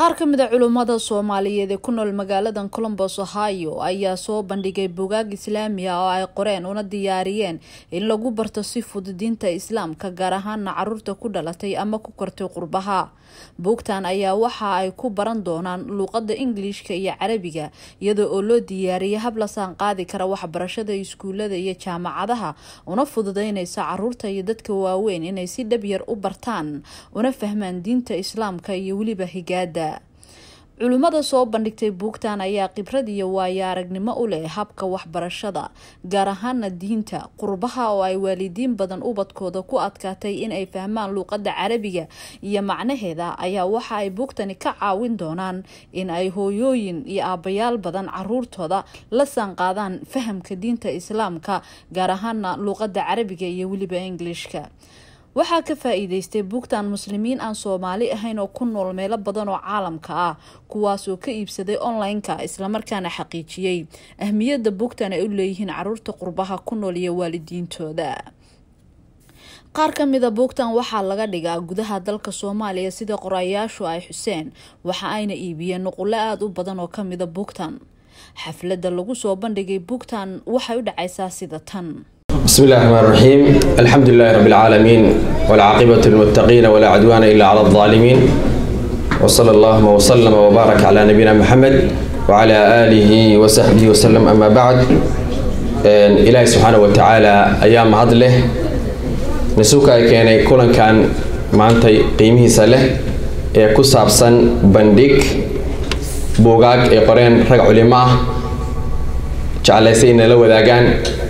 qaar ka mid a culummada soomaaliyeed ee ku nool magaaladan colombos ohio ayaa soo bandhigay bugaag islaami ah oo ay qoreen una diyaariyeen in lagu barto si fudud diinta islaamka gaar ahaana caruurta ku dhalatay ama ku kortay qurbaha buugtan ayaa waxa ay ku baran doonaan luuqada ingiliishka iyo carabiga iyadoo oo loo diyaariyay hab la saan qaadi kara waxbarashada iskuulada iyo jaamacadaha una fududeyneysa caruurta iyo dadka waaweyn inay si dhab yar u bartaan una fahmaan diinta islaamka iyo weliba higaada culimmada soo bandhigtay buugtan ayaa khibrad iyo waayo aragnimo u leh habka waxbarashada gaar ahaana diinta qurbaha oo ay waalidiin badan ubadkooda ku adkaatay inay fahmaan luuqada carabiga iyo macnaheeda ayaa waxa ay buugtani ka caawin doonaan in ay hooyooyin iyo aabayaal badan caruurtooda la saanqaadaan fahamka diinta islaamka gaar ahaana luuqada carabiga iyo weliba ingilishka waxaa ka faa-iideystay buugtan muslimiin aan soomaali ahayn oo ku nool meelo badan oo caalamka ah kuwaasoo ka iibsaday online-ka islamarkaana xaqiijiyey ahmiyadda buugtan ay u leeyihiin caruurta qurbaha ku nool iyo waalidiintooda qaar ka mida buugtan waxaa laga dhigaa gudaha dalka soomaaliya sida qorayaashu ay xuseen waxa ayna iibiyeen nuqulo aada u badan oo kamida buugtan xafladda lagu soo bandhigay buugtan waxay u dhacaysaa sida tan بسم الله الرحمن الرحيم الحمد لله رب العالمين والعاقبة للمتقين ولا عدوان إلا على الظالمين وصلى الله وسلم وبارك على نبينا محمد وعلى آله وصحبه وسلم أما بعد إلهي سبحانه وتعالى أيام هذله نسوك كان كلن كان maantay qiimihiisa leh ee ku saabsan bandhig buugaag ay qoreen rag culimo ah jeclaysay inay la wadaagaan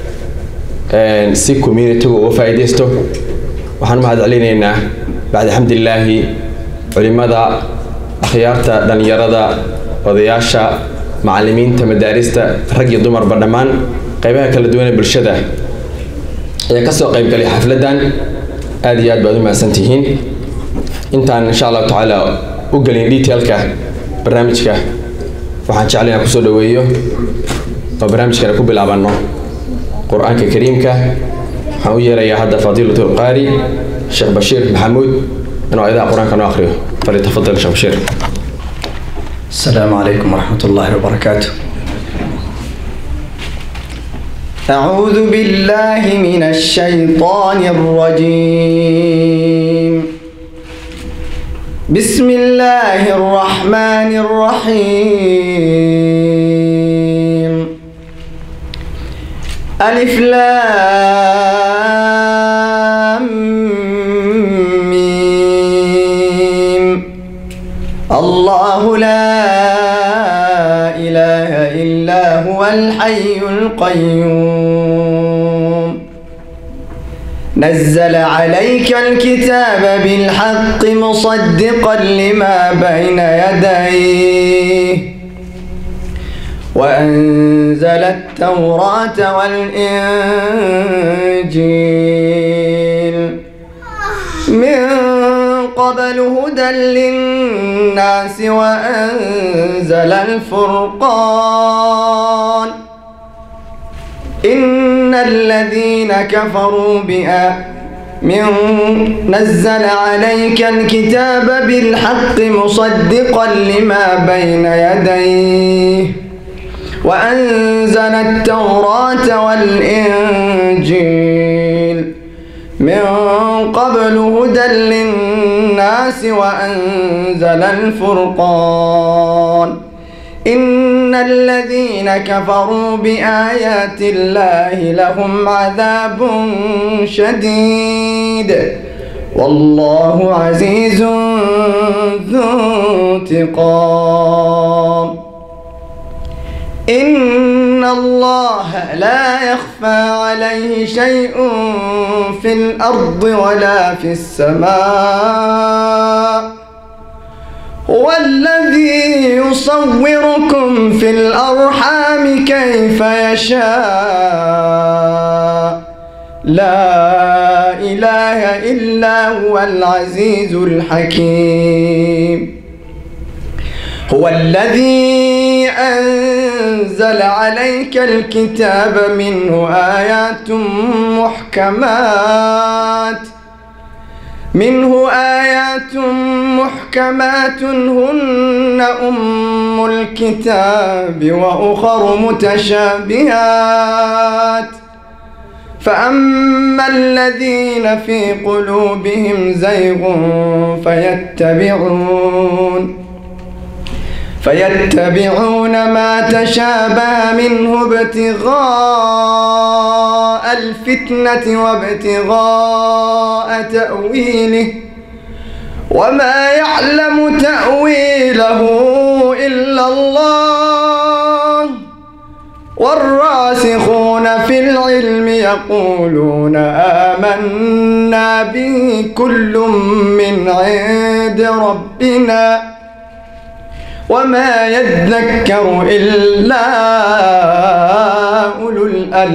si communitigu uga faa-ideysto waxaan u mahad celinaynaa bacdi xamdilaahi culimada akhyaarta dhalinyarada odayaasha macalimiinta madaarista rag iyo dumarba dhammaan qeybaha kala duwan ee bulshada ayaa kasoo qeybgalay xafladan aada iyo aad baad u mahadsantihiin intaan insha allahu tacaala u gelin detailka barnaamijka waxaan jeclay inaan kusoo dhaweeyo oo barnaamijkana ku bilaabano qur-aanka kariimka waxaan u yeerayaa hadda fadiilat lqaari sheekh bashiir maxamuud inuu ayadaha qur-aanka noo akriyo falitafadal sheekh bashiir السلام عليكم ورحمة الله وبركاته أعوذ بالله من الشيطان الرجيم بسم الله الرحمن الرحيم ألف لام ميم الله لا إله إلا هو الحي القيوم نزل عليك الكتاب بالحق مصدقا لما بين يديه وأنزل التوراة والإنجيل من قبل هدى للناس وأنزل الفرقان إن الذين كفروا بآ من نزل عليك الكتاب بالحق مصدقا لما بين يديه وأنزل التوراة والإنجيل من قبل هدى للناس وأنزل الفرقان إن الذين كفروا بآيات الله لهم عذاب شديد والله عزيز ذو انتقام إن الله لا يخفى عليه شيء في الأرض ولا في السماء هو الذي يصوركم في الأرحام كيف يشاء لا إله إلا هو العزيز الحكيم هو الذي أنزل عليك الكتاب منه آيات محكمات منه آيات محكمات هن أم الكتاب وأخر متشابهات فأما الذين في قلوبهم زيغ فيتبعون فيتبعون ما تشابه منه ابتغاء الفتنة وابتغاء تأويله وما يعلم تأويله إلا الله والراسخون في العلم يقولون آمنا به كل من عند ربنا وما يذكر إلا أولو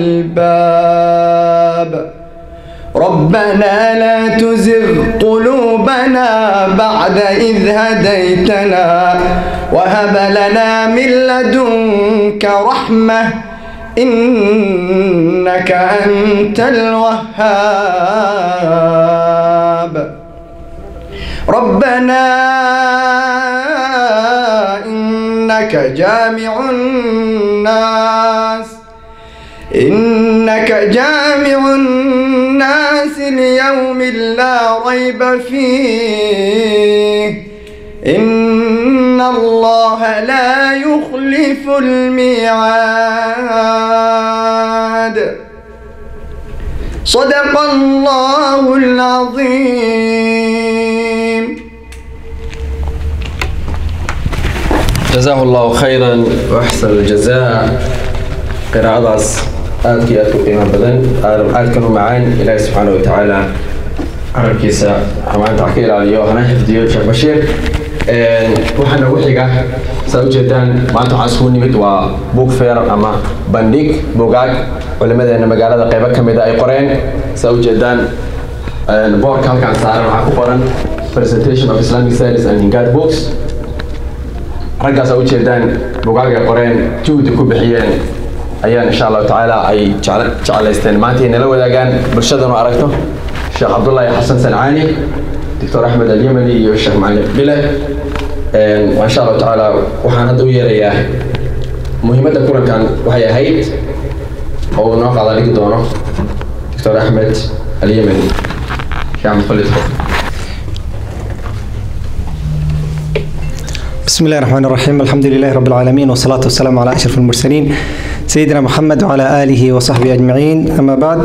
الألباب ربنا لا تزغ قلوبنا بعد إذ هديتنا وهب لنا من لدنك رحمة إنك أنت الوهاب ربنا إنك جامع الناس إنك جامع الناس ليوم لا ريب فيه إن الله لا يخلف الميعاد صدق الله العظيم جزاه الله خيرا واحسن الجزاء قراءadaas aadka iyo aadka u qiimo badan aadkan u macaan ilaahi subxaana wa tacaala carabkiisa amaanta wax ka ilaaliyo hana xifdiyo sheekh bashiir waxaa nagu xiga saa ujeedaan maanta waxaan isugu nimid waa book fair ama bandhig bugaag culimadeena magaalada qeybo ka mid a ay qoreen saa ujeedaan boorka halkaan saaran waxaa ku qoran presentation of islamic studies and ingad books raggaas aa ujeedaan bugaagay qoreen juhdi ku bixiyeen ayaan insha allahu tacaala ay jeclaysteen maanta ay nala wadaagaan bulshadanu aragto sheekh cabdullaahi xasan sancaani doctor axmed alyemani iyo sheekh macalin bile insha allahu tacaala waxaan hadda u yeerayaa muhiimadda kulankan waxay ahayd oo uu noo qaada dhigi doono doctor axmed alyemani sheekh axmed khalid بسم الله الرحمن الرحيم الحمد لله رب العالمين والصلاة والسلام على أشرف المرسلين سيدنا محمد وعلى آله وصحبه أجمعين أما بعد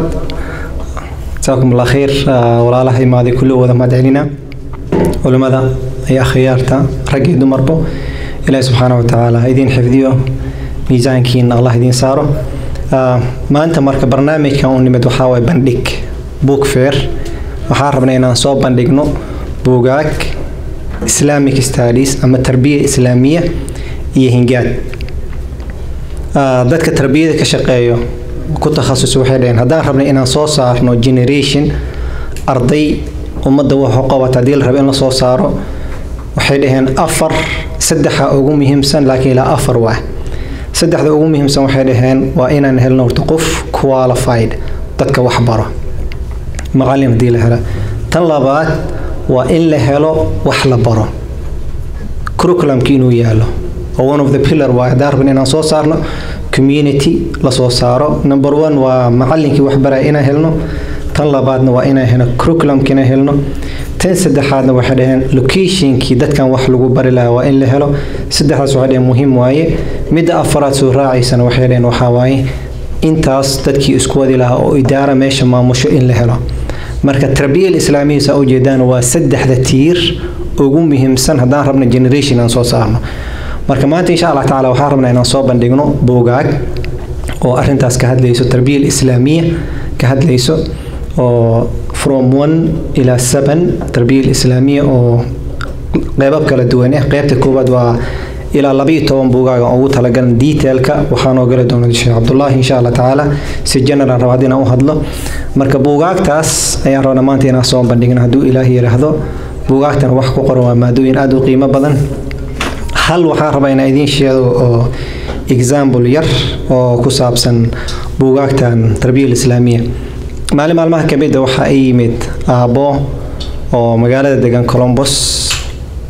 جزاكم الله خير ولا الله ما ذي كله وذا ما دعينا ولماذا هي خيارتا رقي دمربو إلهي سبحانه وتعالى إذين حفظيه ميزان كين الله إذين سارو ما أنت مركب برنامج كون نمد وحاوي بندك بوك فير وحاربنا إن صوب بندقنو بوغاك islamic studies ama tarbiya islaamiya iyo hingaad dadka tarbiyada ka shaqeeyo ku takhasus waxay dhaheen haddaan rabnay inaan soo saarno generation arday ummadda wuxuu qabata haddii la rabo in la soo saaro waxay dhaheen afar saddexa ugu muhiimsan laakiin ilaa afar waa saddexda ugu muhiimsan waxay dhaheen waa inaan helno horta qof qualified dadka wax baro macallin haddii la helo tan labaad waa in la helo wax la baro curriculumki inuu yaalo oo one of the pillar waa haddaan rabin inaan soo saarno community la soo saaro number one waa macallinkii wax baraya inaan helno tan labaadna waa inaan helno curriculumki inaan helno tan saddexaadna waxay dhaheen locationkii dadkan wax lagu bari lahaa waa in la helo saddexdaas waxay dhaheen muhiim waaye midda afaraad soo raacaysana waxay dhaheen waxaa waaye intaas dadkii isku wadi lahaa oo idaara meesha maamusho in la helo marka tarbiya islaamiya saa ujeedaan waa saddexda tiir ugu muhiimsan haddaan rabna generation aan soo saarno marka maanta insha allah tacaala waxaan rabnaa inaan soo bandhigno buugaag oo arintaas ka hadlayso tarbiya islaamiya ka hadlayso oo from one ilaa seven tarbiya islaamiya oo qeybab kala duwan ah qeybta koowaad waa ilaa laba iyo toban buugaaga ugu talagalan detailka waxaa noo gala doona sheekh cabdullaahi insha allah tacaala si general rabaad inaan u hadlo marka buugaagtaas ayaan rabnaa maanta inaan soo bandhigno hadduu ilaahi yidhaahdo buugaagtan wax ku qoran waa maadooyin aada u qiimo badan hal waxaan rabaa inaan idiin sheego oo example yar oo ku saabsan buugaagtan tarbiya islaamiya maalin maalmaha ka mid a waxaa i yimid aabbo oo magaalada degan colombos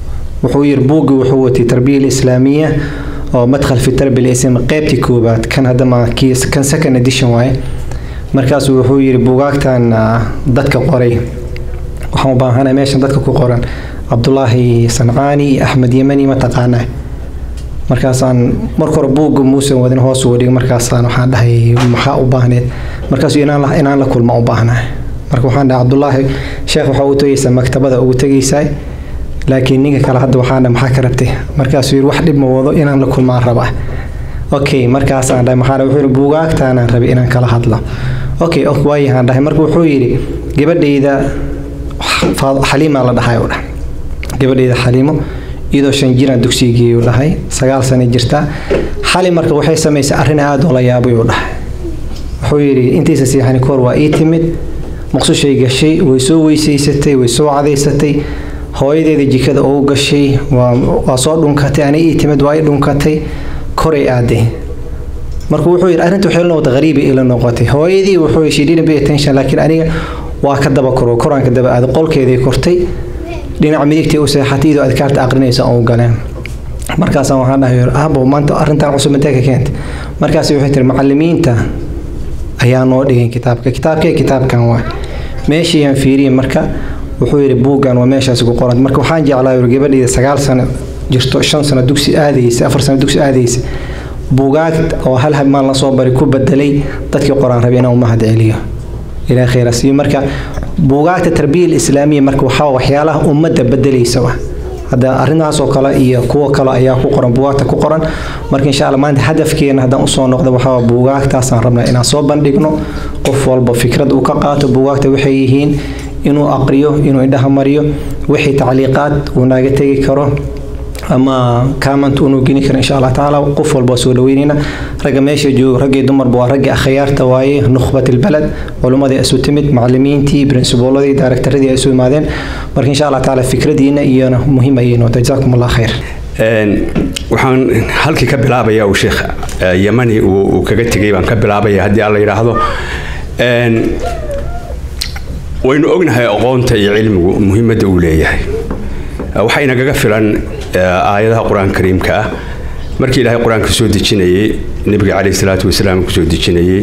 wuxuu yiri buugga wuxuu watay tarbiya alislaamiya oo madkhal fi tarbiya alislam qeybtii koobaad kan hadda ma kan second edition waaye markaasuu wuxuu yiri buugaagtan dadka qoray waxaan u baahanahay meeshan dadka ku qoran cabdulaahi sancaani iyo axmed yemani ma taqaanaa markaasaan marka hore buugga muusan wadin hoos uga dhigay markaasaan waxaan dhahay maxaa u baahneed markaasuu inaan la inaan la kulma u baahnahay marka waxaan dhahay cabdulaahi sheekh waxaa u tegaysaa maktabada ugu tegaysaa laakiin ninka kale hadda waxaan dhahay maxaa ka rabtay markaasuu yidhi wax dhib ma wado inaan la kulmaan rabaa okay markaasaan dhahay maxaa wuxuu yidhi buugaagtaanaan rabay inaan kala hadlo okay waayahaan dhahay marka wuxuu yidhi gabadhayda xaliimaa la dhahay u dhahay gabadhayda xaliimo iyadoo shan jiraan dugsiga geeyu dhahay sagaal sana jirtaa xali marka waxay samaysay arrin aada oo la yaabay uu dhahay wuxuu yidhi intiisa siixani koor waa ii timid maqsushay gashay way soo weysaysatay way soo cadaysatay hooyadeeda jikada ugu gashay waa soo dhunkatay ani ii timid waa ii dhunkatay koray aaday marka wuxuu yidhi arrinta waxay la noqotay qariiba ila noqotay hooyadii wuxuu she didn't pay attention laakiin aniga waa ka daba koro koraanka daba aaday qolkeeday kortay dhinaca midigtii u seexatay iyadoo adkaarta aqrinaysa oo galeen markaasaan waxaan dhahay aabo maanta arrintan cusub intee ka keentay markaas waxay tiri macallimiinta ayaa noo dhigay kitaabka kitaabkee kitaabkan waa meeshiiyaan fiiriyey marka wuxuu yidhi buuggan waa meeshaas ku qoran marka waxaan jeclaa yiri gabadhayda sagaal sano jirto shan sano dugsi aadaysa afar sano dugsi aadaysa buugaag oo hal habmaan la soo bari ku bedelay dadkii qoraan rabay inaan u mahad celiyo ilaa khayra siiyo marka buugaagta tarbiya islaamiya marka waxaa waxyaalaha ummadda bedelaysa wa hadda arrintaas oo kale iyo kuwo kale ayaa ku qoran buugaagta ku qoran marka insha allah maanta hadafkeena haddaan usoo noqdo waxaa buugaagtaasaan rabnaa inaan soo bandhigno qof walba fikrad uu ka qaato buugaagta waxay yihiin inuu aqriyo inuu indhaha mariyo wixii tacliiqaad uu naaga tegi karo ama comment unu geni karo insha allah tacaala qof walba soo dhaweynayna ragga meesha joogo raggii dumarba waa raggii akhyaarta waaye nukhbat albalad culummadii isu timid macallimiintii princiboladii daarektaradii ay isu imaadeen marka insha allah tacaala fikradiina iyona muhiim ayay noqota jazaakum allah khayr waxaan halkii ka bilaabaya uu sheekh yamani uu kaga tegay baan ka bilaabaya haddii alla yidhaahdo waynu ognahay aqoonta iyo cilmigu muhiimadda uu leeyahay waxaa inagaga filan aayadaha qur-aanka kariimka ah markii ilaahay qur-aanka soo dejinayey nebiga caleyhi salaatu wasalaam kusoo dejinayey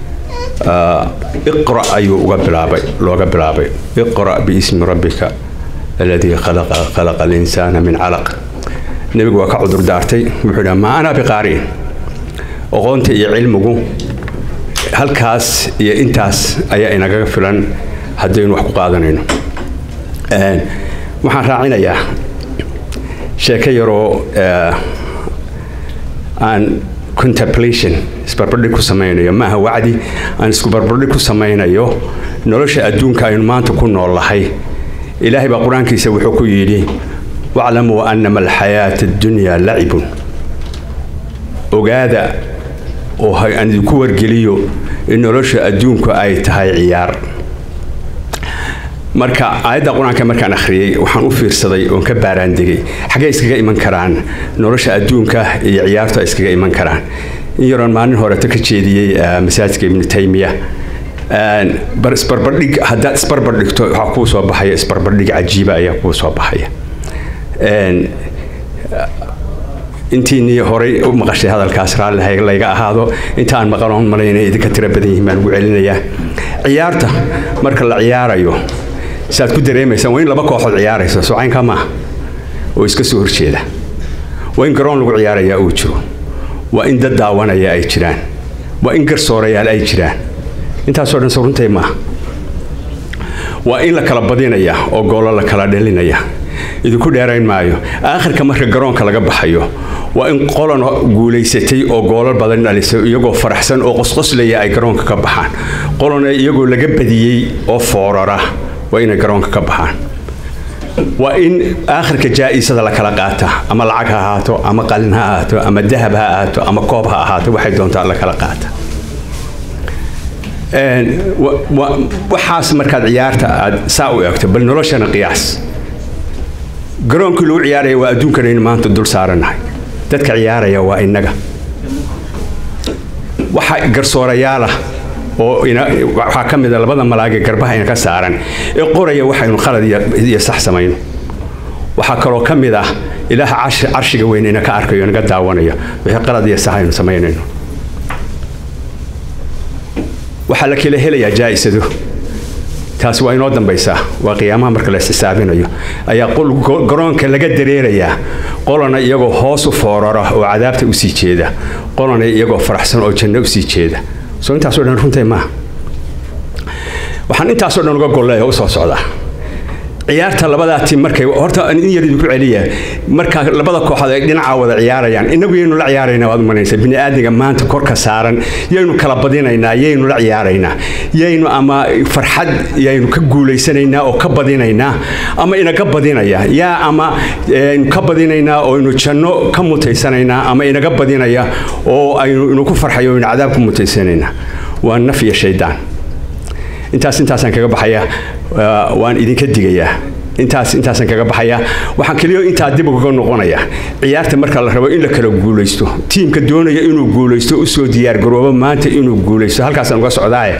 iqra ayuu uga bilaabay looga bilaabay iqra biismi rabbika aladii khalaqa khalaqa alinsaana min calaq nebigu waa ka cudur daartay wuxuu dhaha maa ana biqaariin aqoonta iyo cilmigu halkaas iyo intaas ayaa inagaga filan haddaynu wax ku qaadanayno waxaan raacinayaa sheeko yaroo aan contemplation isbarbardhig ku samaynayo maaha wacdi aan isku barbardhig ku samaynayo nolosha adduunka aynu maanta ku noolahay ilaahay baa qur-aankiisa wuxuu ku yidhi waclamuu annama alxayaata addunyaa lacibun ogaada oo aan idinku wargeliyo in nolosha adduunku ay tahay ciyaar marka aayadda qur-aanka markaan akhriyey waxaan u fiirsaday oon ka baaraandegay xaggee iskaga iman karaan nolosha adduunka iyo ciyaartu ay iskaga iman karaan in yaroon maalin horeto ka jeediyey masaajidka ibnu taymiya isbarbardhig haddaad isbarbardhigto waxaa kuu soo baxaya isbarbardhig cajiiba ayaa kuu soo baxaya intiinii horay u maqashay hadalkaas raalli layga ahaado intaan maqanoon malaynay idinka tiro badan yihiin baan ugu celinayaa ciyaarta marka la ciyaarayo siaad ku dareemaysaan waa in laba kooxood ciyaarayso socaynka maaha oo iska soo horjeeda waa in garoon lagu ciyaarayaa uu jiro waa in dad daawanaya ay jiraan waa in garsoorayaal ay jiraan intaasoo dhan suruntay maaha waa in la kala badinaya oo goolo la kala dhelinaya idinku dheerayn maayo aakhirka marka garoonka laga baxayo waa in qolan guulaysatay oo goolal badan dhalisay iyagoo faraxsan oo qosqoslaya ay garoonka ka baxaan qolana iyagoo laga badiyey oo foorara waa inay garoonka ka baxaan waa in aakhirka jaa-isada la kala qaata ama lacag ha ahaato ama qalin ha ahaato ama dahab ha ahaato ama koob ha ahaato waxay doontaa la kala qaata waxaas markaad ciyaarta aad saa u eegto bal noloshana qiyaas garoonkii lagu ciyaaraya waa adduunkanaynu maanta dul saaranahay dadka ciyaaraya waa innaga waxa garsoorayaala oo waxaa ka mida labada malaage garbaha ina ka saaran ee qoraya waxaynu khalad iyo sax samayno waxaa kaloo ka mid ah ilaah carshiga weyn ina ka arkayo inaga daawanayo wixii qalad iyo sax aynu samaynayno waxaa la kala helayaa jaa'isado taasi waa inoo dambaysaa waa qiyaamaha marka la isxisaabinayo ayaa garoonka laga dareerayaa qolana iyagoo hoos u foorara oo cadaabta usii jeeda qolana iyagoo faraxsan oo janno usii jeeda soo intaasoo dhan runtay maaha waxaan intaasoo dhan uga golleeya u soo socdaa ciyaarta labadaa tim markay horta in yar idinku celiya marka labada kooxood ay dhinaca wada ciyaarayaan inagu yaynu la ciyaaraynaa waad umanaysa bini aadmiga maanta korka saaran yaynu kala badinaynaa yaynu la ciyaaraynaa yaynu ama farxad yaynu ka guulaysanaynaa oo ka badinaynaa ama inaga badinaya yaa ama ka badinaynaa oo aynu janno ka mutaysanaynaa ama inaga badinaya oo aynu inu ku farxayo aynu cadaab ku mutaysanaynaa waa naf iyo shaydaan intaas intaasaan kaga baxayaa waan idinka digayaa intaas intaasaan kaga baxayaa waxaan keliyo intaa dib uga noqonayaa ciyaarta marka la rabo in la kala guulaysto tiimka doonaya inuu guulaysto usoo diyaargaroobo maanta inuu guulaysto halkaasaan uga socdaaye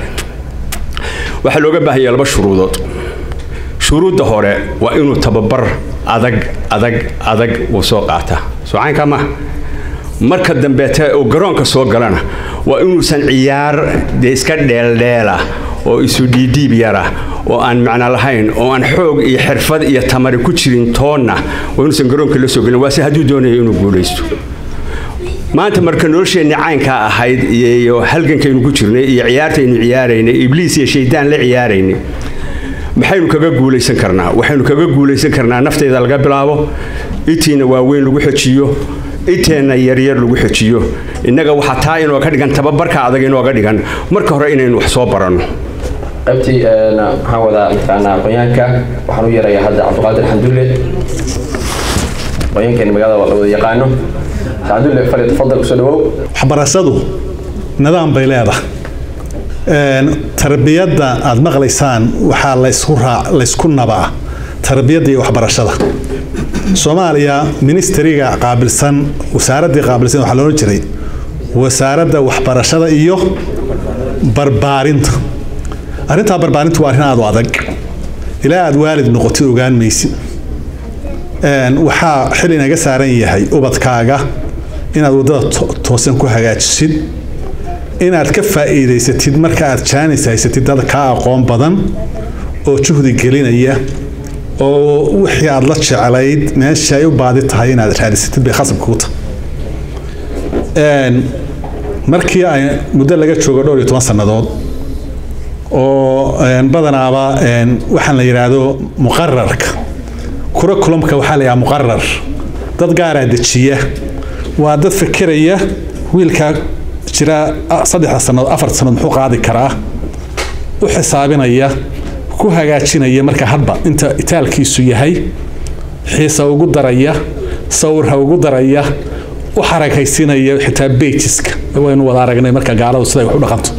waxaa looga baahanya laba shuruudood shuruudda hore waa inuu tababar adag adag adag uu soo qaataa soocaynkaa maaha marka dambeete uu garoonka soo galana waa inuusan ciyaar dee iska dheeldheela oo isu dhiidhiib yara oo aan macno lahayn oo aan xoog iyo xirfad iyo tamari ku jirin toonna waa inuusan garoonka la soo gelin waase hadduu doonayo inuu guulaysto maanta marka nolosheenni caynkaa ahayd iyo halgankaynu ku jirnay iyo ciyaartaynu ciyaaraynay ibliis iyo shaydaan la ciyaaraynay maxaynu kaga guulaysan karnaa waxaynu kaga guulaysan karnaa nafteyda laga bilaabo itiina waaweyn lagu xojiyo inteenna yaryar lagu xojiyo innaga waxaa taa inooga dhigan tababarka adag inooga dhigan marka hore inaynu wax soo baranno qaybtii waxaan wadaa mataqaanaa aqoonyaanka waxaan u yarayaa hadda cabdiqaadir xandulle aqoonyaankeeni magaalada la wada yaqaano xandulle fali tafadal kusoo dhawow waxbarashadu nidaam bay leedahay tarbiyadda aad maqlaysaan waxaa laysku raac laysku nabaa tarbiyadda iyo waxbarashada soomaaliya ministeriga qaabilsan wasaaraddii qaabilsan waxaa loolan jiray wasaaradda waxbarashada iyo barbaarinta arrintaa barbaarintu waa arrin aad u adag ilaa aad waalid noqotid ogaan maysid waxaa xil inaga saaran yahay ubadkaaga inaad waddada toosan ku hagaajisid inaad ka faa'iidaysatid marka aad jaanis haysatid dad kaa aqoon badan oo juhdi gelinaya oo wixii aad la jeclayd meesha ay u baadi tahay inaad raadisatid bay khasab kugu tahay markii ay muddo laga joogo dhowr iyo toban sannadood oo badanaaba waxaan la yidhaahdo muqararka curriculumka waxaa la yidhaha muqarar dad gaaraa dejiya waa dad fekeraya wiilkaa jira saddexda sannadood afarta sannadood muxuu qaadi karaa u xisaabinaya ku hagaajinaya marka hadba inta itaalkiisu yahay xiisa ugu daraya sawirha ugu daraya u xarakaysiinaya xitaa beijiska waynu wada aragnay marka gaaladu siday wax u dhaqanto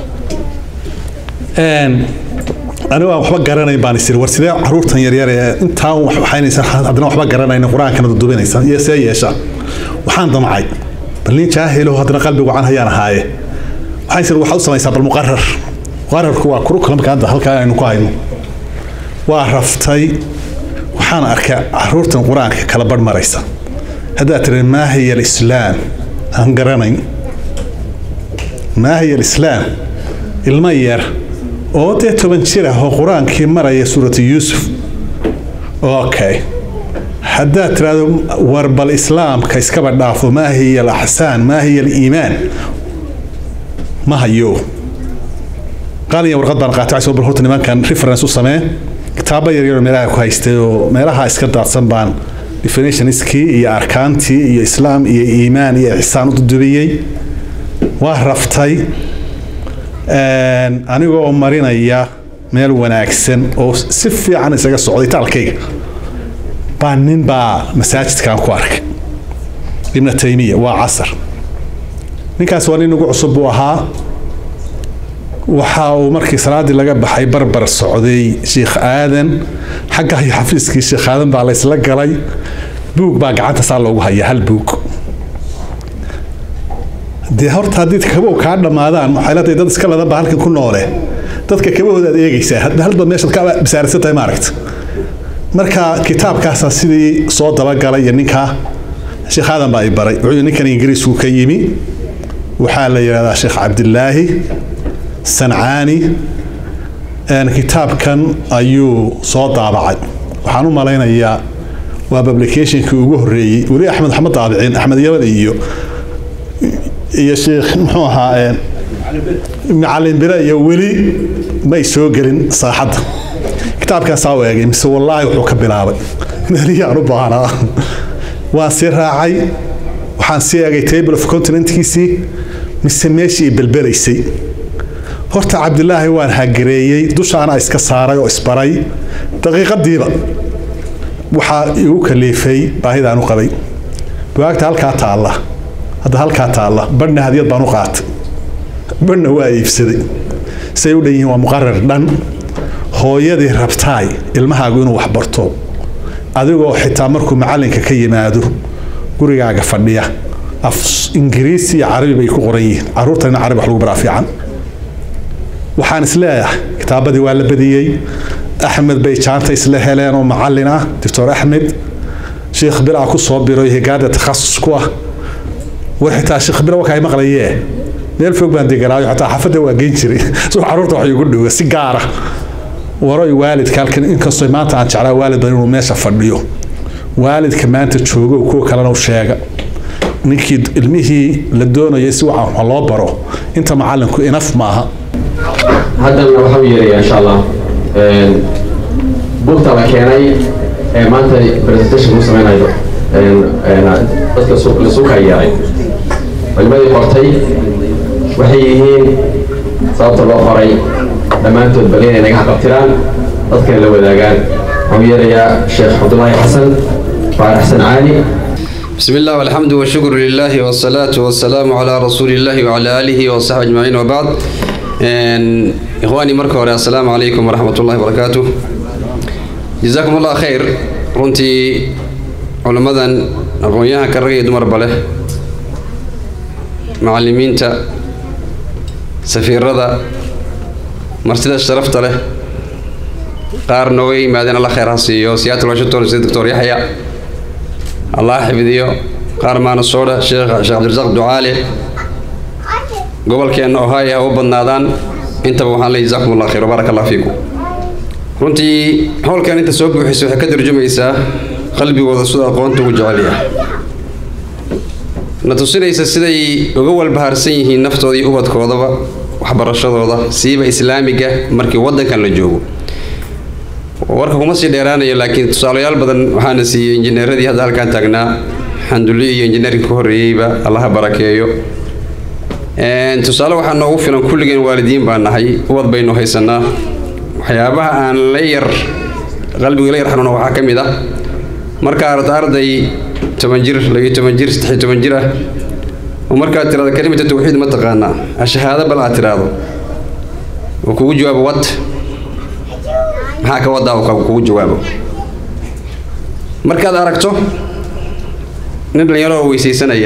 anigu aan waxba garanayn baan isiri war sidee caruurtan yaryar ee intaa wax waxaynaysan haddana waxba garanayn qur-aankana dudubinaysan iyo see yeeshaa waxaan damcay bal nin jaahilo haddana qalbi wacan hayaan ahaaye waxaan isiri waxaad u samaysaa bal muqarar muqararku waa kurukulamka hadda halkaa aynu ku hayno waa raftay waxaan arkay caruurtan qur-aanka kala barh maraysa haddaad tiri maa hiya alislaam aan garanayn maa hiya alislaam ilmo yar oo dee toban jir ah oo qur-aankii maraya suuratu yuusuf okay haddaad tiraahdo war bal islaamka iskaba dhaafo maa hiya alaxsaan maa hiya aliimaan ma hayo qaaliya warqad baan qaatay soo bal horta nimankan reference u samee kitaabo yaryar oo meelaha ku haystay oo meelaha iska daadsan baan definitionskii iyo arkaantii iyo islaam iyo iimaan iyo ixsaan u dudubiyey waa raftay anigoo marinaya meel wanaagsan oo si fiican isaga socday taalkayga baa nin baa masaajidkan ku arkay ibna taymiya waa casar ninkaas waa nin ugu cusub buu ahaa waxa uu markii salaadii laga baxay barbar socday sheikh aadan xagga iyo xafiiskii sheikh aadan baa laysla galay buug baa gacanta saa loogu hayaa hal buug dee horta haddii kabow kaa dhammaadaan waxay leedahay dad iska ladan baa halkan ku noole dadka kabahooda aad eegaysaa halba meeshaad ka bisaaraysan tahay maaragta marka kitaabkaasaa sidii soo dabagalay iyo ninkaa sheekh aadan baa i baray wuxuu ninkan ingiriisku ka yimi waxaa la yidhahdaa sheekh cabdilaahi sancaani kitaabkan ayuu soo daabacay waxaan u malaynayaa waa publicationkii ugu horreeyey weli axmed maxamed daabicin axmed yaman iyo iyo sheekh muxuu ahaa macalin bire iyo weli may soo gelin saaxadda kitaabkan saa u eegay mise wallaahi wuxuu ka bilaabay meeliyaan u baahnaa waan sii raacay waxaan sii eegay table of continentkiisii mise meeshii belbelaysay horta cabdilaahi waan hagereeyey dushaana iska saaray oo isbaray daqiiqadiiba waxaa igu kaliifay baahidaan u qabay bugaagta halkaa taalla hadda halkaa taalla badhna hadiyad baan u qaatay badhna waa iibsaday say u dhan yihiin waa muqarar dhan hooyadii rabtaay ilmahaagu inuu wax barto adigoo xitaa markuu macallinka ka yimaado gurigaaga fadhiya af ingiriisi iyo carabi bay ku qoran yihiin caruurtana carabi wax lagu baraa fiican waxaan isleeyahay kitaabadii waa la badiyey axmed bay jaanta isla heleen oo macallin ah doctor axmed sheekh bilaa ku soo biray higaada takhasus ku ah war xitaa sheekh bila wakaa maqlayee meel fog baan deganaayo xataa xaafadda waa geyn jiray soo caruurta wax igu dhowa si gaara waroy waalidka halkan inkastoo maanta aan jeclaa waalid badan inuu meesha fadhiyo waalidka maanta joogo kuwa kalena u sheega ninkii ilmihii la doonayay si wacan wax loo baro inta macallinku inaf maaha haddana waxaa u yeeraya insha allah buugta la keenay ee maanta presentation u samaynayo dadka la suuka yeeray culimadii qortay waxay yihiin sababta loo qoray dhammaantood bal inay naga xaqabtiraan dadkana la wadaagaan waxaan u yeerayaa sheekh cabdulaahi xasan faarax sancaani بسم الله والحمد والشكر لله والصلاة والسلام على رسول الله وعلى آله وصحبه أجمعين وبعد إخواني مركب السلام عليكم ورحمة الله وبركاته جزاكم الله خير runtii culamadan aqoon-yahanka rag iyo dumarba leh macalimiinta safiirada martida sharafta leh qaar nooga yimaadeen alla khayr ha siiyo seattle washington sida doctor yaxya allah xifdiyo qaar maanasoodha sheekh sheekh cabdirasaaq ducaale gobolkeenna ohio ha u badnaadaan intaba waxaan leeyahay jazakum allah khayr baaraka allah fiikum runtii howlkan inta soo buuxisay waxay ka tarjumaysaa qalbigooda sida aqoonta ugu jecel yahay na tusinaysa siday uga walbahaarsan yihiin naftooda iyo ubadkoodaba waxbarashadooda siiba islaamiga markii waddankan la joogo warka kuma sii dheeraanayo laakiin tusaalayaal badan waxaana siiyey injineeradii hadda halkaan taagnaa xanduli iyo injineerinka ka horreeyeyba allaha barakeeyo tusaale waxaa noogu filan kulligeen waalidiin baan nahay ubad baynu haysanaa waxyaabaha aan la yar qalbiga la yar xanuuna waxaa ka mid ah markaa arda arday toban jir labiyo toban jir saddexiyo toban jir ah oo markaad tirahdo kalimata tawxiid ma taqaanaa ashahaado bal aad tiraahdo oo kugu jawaabo wad maxaa ka wadaa uu kugu jawaabo markaad aragto nin dhalinyaro oo weysaysanaya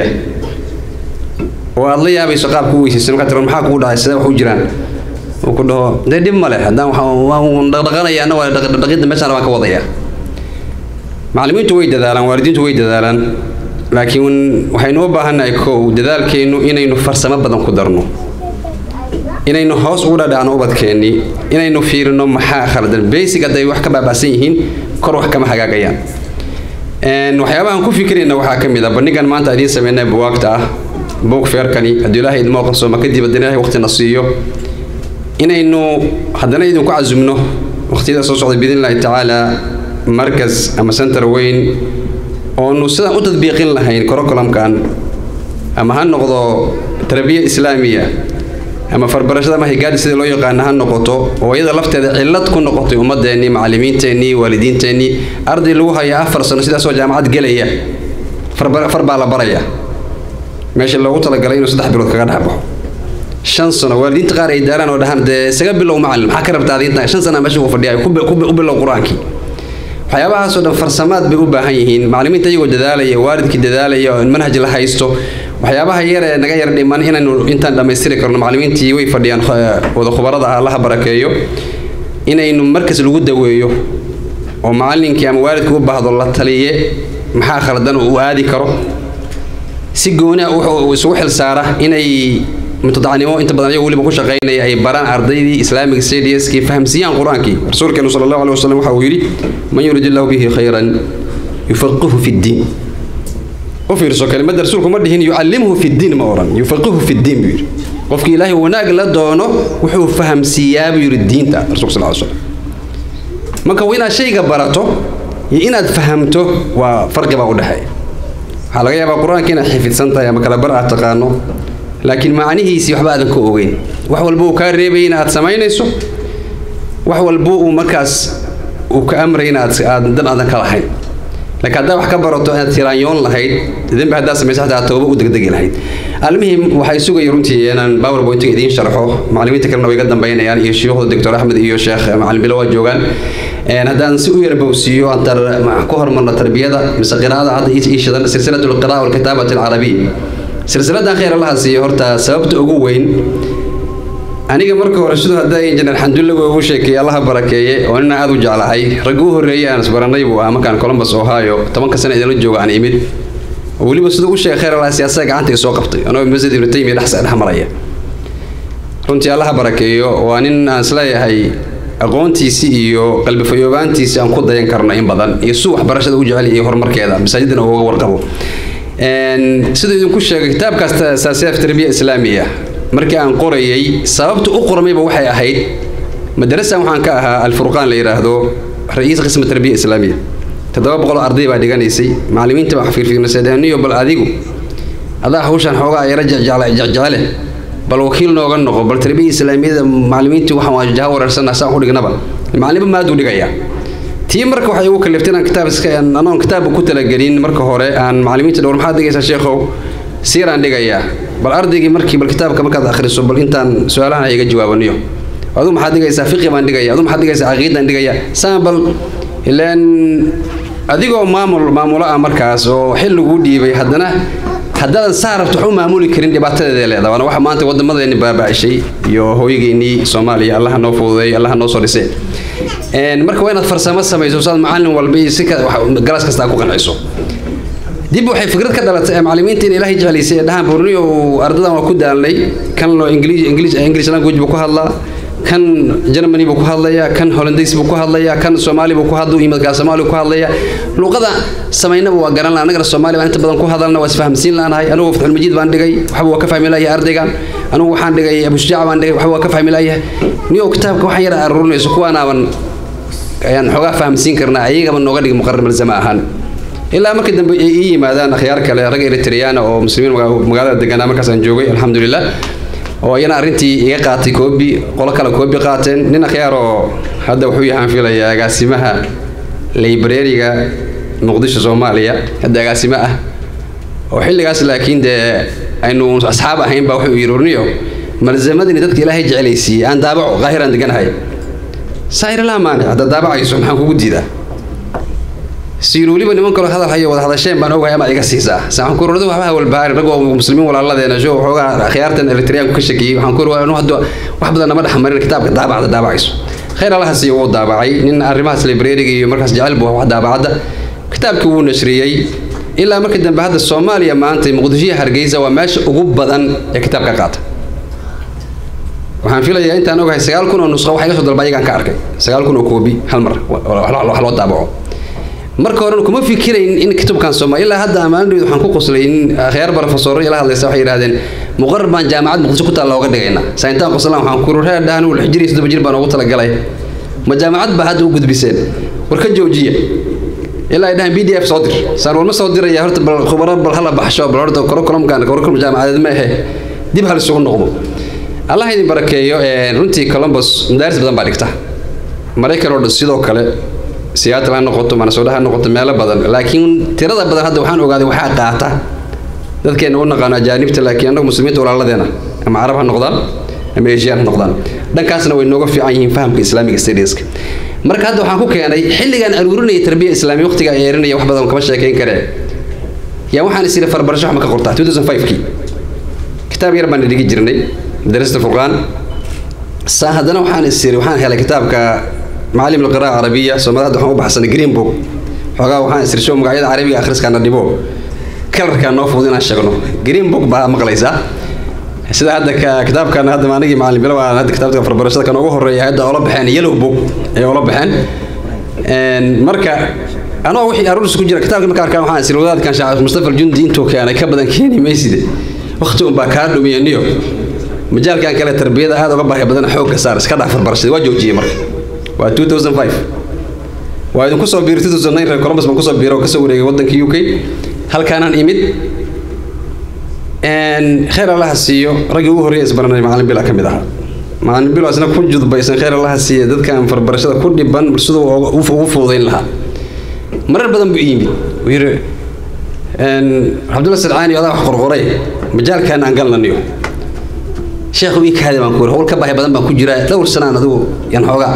oo aad la yaabayso qaabku weysaysan markaad tiro maxaa kugu dhacay sidee wax u jiraan uu ku dhaho dee dhib ma leh haddaan waan dhaqdhaqanaya anna waa dhaqidda meeshaan waan ka wadaya macallimiintu way dadaalaan waalidiintu way dadaalaan laakiin waxaynu u baahannahay kow dadaalkeennu inaynu farsamo badan ku darno inaynu hoos ugu dhadhacno ubadkeennii inaynu fiirino maxaa khaldan basic hadday wax ka baaba'san yihiin kor wax kama hagaagayaan waxyaabahan ku fikirayna waxaa ka mid ah bandhigan maanta idiin sameynay buwaagta ah buug feerkani hadduu ilaahay idmoo qarsooma kadib haddana ilaahay waqtina siiyo inaynu haddana idinku casumno waqtiyada soo socda biidn illaahi tacaala markas ama center weyn oonu sidaan u tadbiiqin lahayn curriculumkan ama ha noqdo tarbiya islaamiya ama farbarashada ama higaadi sida loo yaqaana ha noqoto oo iyada lafteeda cillad ku noqotay ummadeennii macallimiinteennii waalidiinteennii arday lagu haya afar sano sidaasoo jaamacad gelaya far baa la baraya meesha loogu talagalay inuu saddex bilood kaga dhex baxo shan sano waalidiinta qaar ay daaraan oo dhahaan dee isaga bilow macallin maxaa ka rabtaa adinta shan sana meesha ku fadhiya u bilow qur-aankii waxyaabahaasoo dhan farsamaad bay u baahan yihiin macallimiinta iyagoo dadaalaya waalidkii dadaalaya oo manhaj la haysto waxyaabaha yar ee naga yar dhiman inaynu intaan dhammaystiri karno macallimiintii way fadhiyaan wada khubarada ah allaha barakeeyo inaynu markas lagu daweeyo oo macallinkii ama waalidku u baahdo la taliye maxaa khaldan uu aadi karo si gooniah wuxuu isugu xil saara inay mutadacnimo inta badan ayago weliba ku shaqaynaya ay baraan ardaydii islaamic stadiuskii fahamsiiyaan qur-aankii rasuulkeenu sala allahu alih wasalam waxa uu yidhi man yurid illahu bihi khayran yufaqihu fi ddiin u fiirso kelimada rasuulku ma dhihin yucallimhu fi ddiin ma odhan yufaqihu fi ddiin buu yidhi qofkii ilaahay wanaag la doono wuxuu fahamsiiyaa buu yidhi diinta rasulka sal ly slam marka waa inaad shayga barato iyo inaad fahamto waa farqi baa u dhexeeya waxaa laga yaabaa qur-aanka inaad xifidsan tahay ama kala bar aad taqaano laakiin macnihiisii waxba aadan ka ogeyn wax walba uu kaa reebayay in aad samaynayso wax walba uu markaas uu ka amray in aad dan aadan ka lahayn laakiin haddaa wax ka barato inaad tiraanyoon lahayd dembi haddaa samaysa xataa tooba u degdegi lahayd almihim waxay sugaya runtii inaan powerpointiga idiin sharxo macallimiinta kalena way ga dambaynayaan iyo shuyuukhda doctor axmed iyo sheekh macalin bilo waa joogaan haddaan si u yarbowsiiyo aan ku hormarno tarbiyada mise qiraa'ada hadda ii shidan silsilatu alqiraa walkitaabati alcarabiya silsiladan khayr allaha siiyo horta sababta ugu weyn aniga marka hore siduu hadda injineer xandullago ugu sheekeeyey allaha barakeeye oo nina aad u jeclahay ragga u horreeyey aan isbaranay buu ah markaan columbus ohio tobanka sano idinla jooga aan imid oo weliba siduu u sheegay khayr allaha siyaasada gacanta i soo qabtay anoo masjid ibnu taymiya dhex dhex maraya runtii allaha barakeeyo waa nin aan isleeyahay aqoontiisii iyo qalbifayoobaantiisii aan ku dayan karno in badan iyo suu waxbarashada u jecel iyo horumarkeeda masaajidana uga warqabo siduu idinku sheegay kitaabkaas asaasiyaat tarbiya islaamiya markii aan qorayay sababta u qormayba waxay ahayd madarasan waxaan ka ahaa alfurqaan la yidhaahdo ra-iis qisma tarbiya islaamiya toddoba boqol arday baa dhiganaysay macallimiinta baa fiirfiirnaseeniyo bal adigu adaa hawshaan xoogaa yara jecjecele bal wakiil nooga noqo bal tarbiya islaamiyada macallimiintii waxaan waa jaha wareersana saan ku dhignaba macallimba maaduu dhigayaa tii marka waxay ugu kaliftay inaan kitaab iska anoon kitaabka ku talagelin marka hore aan macallimiinta dhowr maxaad dhigaysaa sheekhow siiraan dhigayaa bal ardaygii markii bal kitaabka markaad akhriso bal intaan su-aalahan iga jawaabaniyo adu maxaad dhigaysaa fiqi baan dhigaya adu maxaad dhigaysaa caqiidaan dhigaya saan bal ilaan adigoo maamul maamulo ah markaas oo xil lagu dhiibay haddana haddaadan saa rabto wax u maamuli karin dhibaatadeeda leeda waana waxa maanta wadamadeeni baaba'shay iyo hooyageenii soomaaliya allaha noo fududeey allaha noo soo dhisay marka waa inaad farsamo samayso saad macallin walba iyo si galaas kasta ku qanciso dib waxay fikrad ka dhalatay macallimiinta in ilaahay jeclaysay ee dhahaan borniyo ardadan waa ku daalnay kan loo english english english language buu ku hadlaa kan germany buu ku hadlayaa kan hollandays buu ku hadlayaa kan soomaali buu ku hadluu yimadkaa soomaali ku hadlayaa luqada samaynaba waa garan laha annagana soomaali baan inta badan ku hadalna waa isfahamsiin laanahay anugu fatxulmajiid baan dhigay waxba waa ka fahmi layahay ardaygan anugu waxaan dhigay abushujaac baan dhigay waxba waa ka fahmi layahay niyo kitaabka waxaan yara aruurinayso kuwaanaaban ayaan xoogaa fahamsiin karnaa ayagaba nooga dhig muqarar malzama ahaan ilaa markii dambe ay ii yimaadaan akhyaar kale rag eritriyaana oo muslimiin magaalada deganaa markaas aan joogay alxamdulilah oo ayana arrintii iga qaatay koobi qolo kale koobi qaateen nin akhyaar oo hadda wuxuu yahaan filaya agaasimaha librariga muqdisho soomaaliya hadda agaasimo ah oo xilligaas laakiin dee aynu asxaab ahayn baa wuxuu yidhi urniyo malzamadini dadka ilaahay jecelaysiiyey aan daabaco qaahiraan deganahay saayir laa maanic haddaad daabacayso maxaan kugu diidaa siin weliba niman kaloo hadal hayo wada hadasheen baan ogahay ama iga siisaa saan ku rordo waxba walbahaari ragoo muslimiin walaaladeena sho waxoogaa akhyaartan eritriyaanku ka shakiyey waxaan ku anu hadda wax badan nama dhexmarin kitaabka daabacda daabacayso khayr allaha siiyo wuu daabacay nin arrimahaas librariga iyo markaas jecel buu wax daabacadda kitaabkii wuu nashriyey ilaa markii dambe hadda soomaaliya maanta muqdishoya hargeysa waa meesha ugu badan ee kitaabka qaata waxaan filayaa intaan ogahay sagaal kun oo nusqa waxa iga soo dalba ayagaan ka arkay sagaal kun oo koobi hal mar wax loo daabaco marka horena kuma fikirayn in kitaabkan Soomaali ilaa hadda ammaanadooda waxaan ku qoslay in khayar professor ila hadlaysa waxay yiraahdeen muqarrar baan jaamacad muqdisho ku taal looga dhigayna sayntaan qoslaan waxaan ku ruuxay dhahan uu xijiri sidoo jir baan ugu talagalay ma jaamacad ba hadda u gudbiseen war ka joojiya ilaa ay dhahan pdf soo dir saan walma soo diraya horta bal khubaro bal hala baxsho bal horta curriculumkan curriculum jaamacadeed ma ahe dib hal isugu noqdo allah idin barakeeyo runtii columbus madaaris badan baa dhigta maraykan oo dhan sidoo kale siyaatl ha noqoto manasooda ha noqoto meelo badan laakiin tirada badan hadda waxaan ogaaday waxaa qaata dadkeena u naqaano ajaanibta laakiin annagu muslimiinta walaaladeena ama carab ha noqdaan ama asian ha noqdaan dhankaasna way nooga fiican yihiin fahamka islaamiga stadiska marka hadda waxaan ku keenay xilligaan aruurinaya tarbiya islaamiya waqtiga ay erinaya wax badan kama sheekayn karee yaa waxaan is iri farbarasho wax ma ka qortaa 2005kii kitaab yar baan dhigi jirnay madarasada furqaan saa haddana waxaan is iri waxaan helay kitaabka macallim alqiraa carabiya soomaalida waxaan u baxsanay green book xoogaa waxaan isrisho magacyada carabiga akhriskaana dhibo kalarkaa noo fudud inaan sheegno green book baa maqlaysaa sida hadda kitaabkan hadda anigii macalin bilo aan hadda kitaabka farbarashada kan ugu horeeya hadda oola baxeen yellow book ay oola baxeen marka anoo wixii aruuris ku jira kitaabka marka arkaan waxaan isir wadaadkan shaac mustafa aljundi intuu keenay ka badan keeni mayside waqti un baa kaa dhumiyaniyo majaalkan kale tarbiyada aad uga baahi badan xoogga saar iska dhax farbarashada waa joojiyey marka waa 2005 waa idinku soo biiray 2009 reer columbus baan kusoo biiray oo kasoo wareegay waddanka u k halkaanaan imid khayr allaha siiyo raggii ugu horreeya isbaranay macalin bila ka mid ahaa macalin bilo isna ku judbaysan khayr allaha siiya dadkan farbarashada ku dhiban siduu ugu fududayn lahaa marar badan buu yimid wuu yidhi cabdulla sadcaani odaa wax qorqoray majaalkan aan galnaniyo sheekhu ii kaadi baan ku yiri howl ka baahi badan baan ku jiraa dhowr sanaan adigu yan xoogaa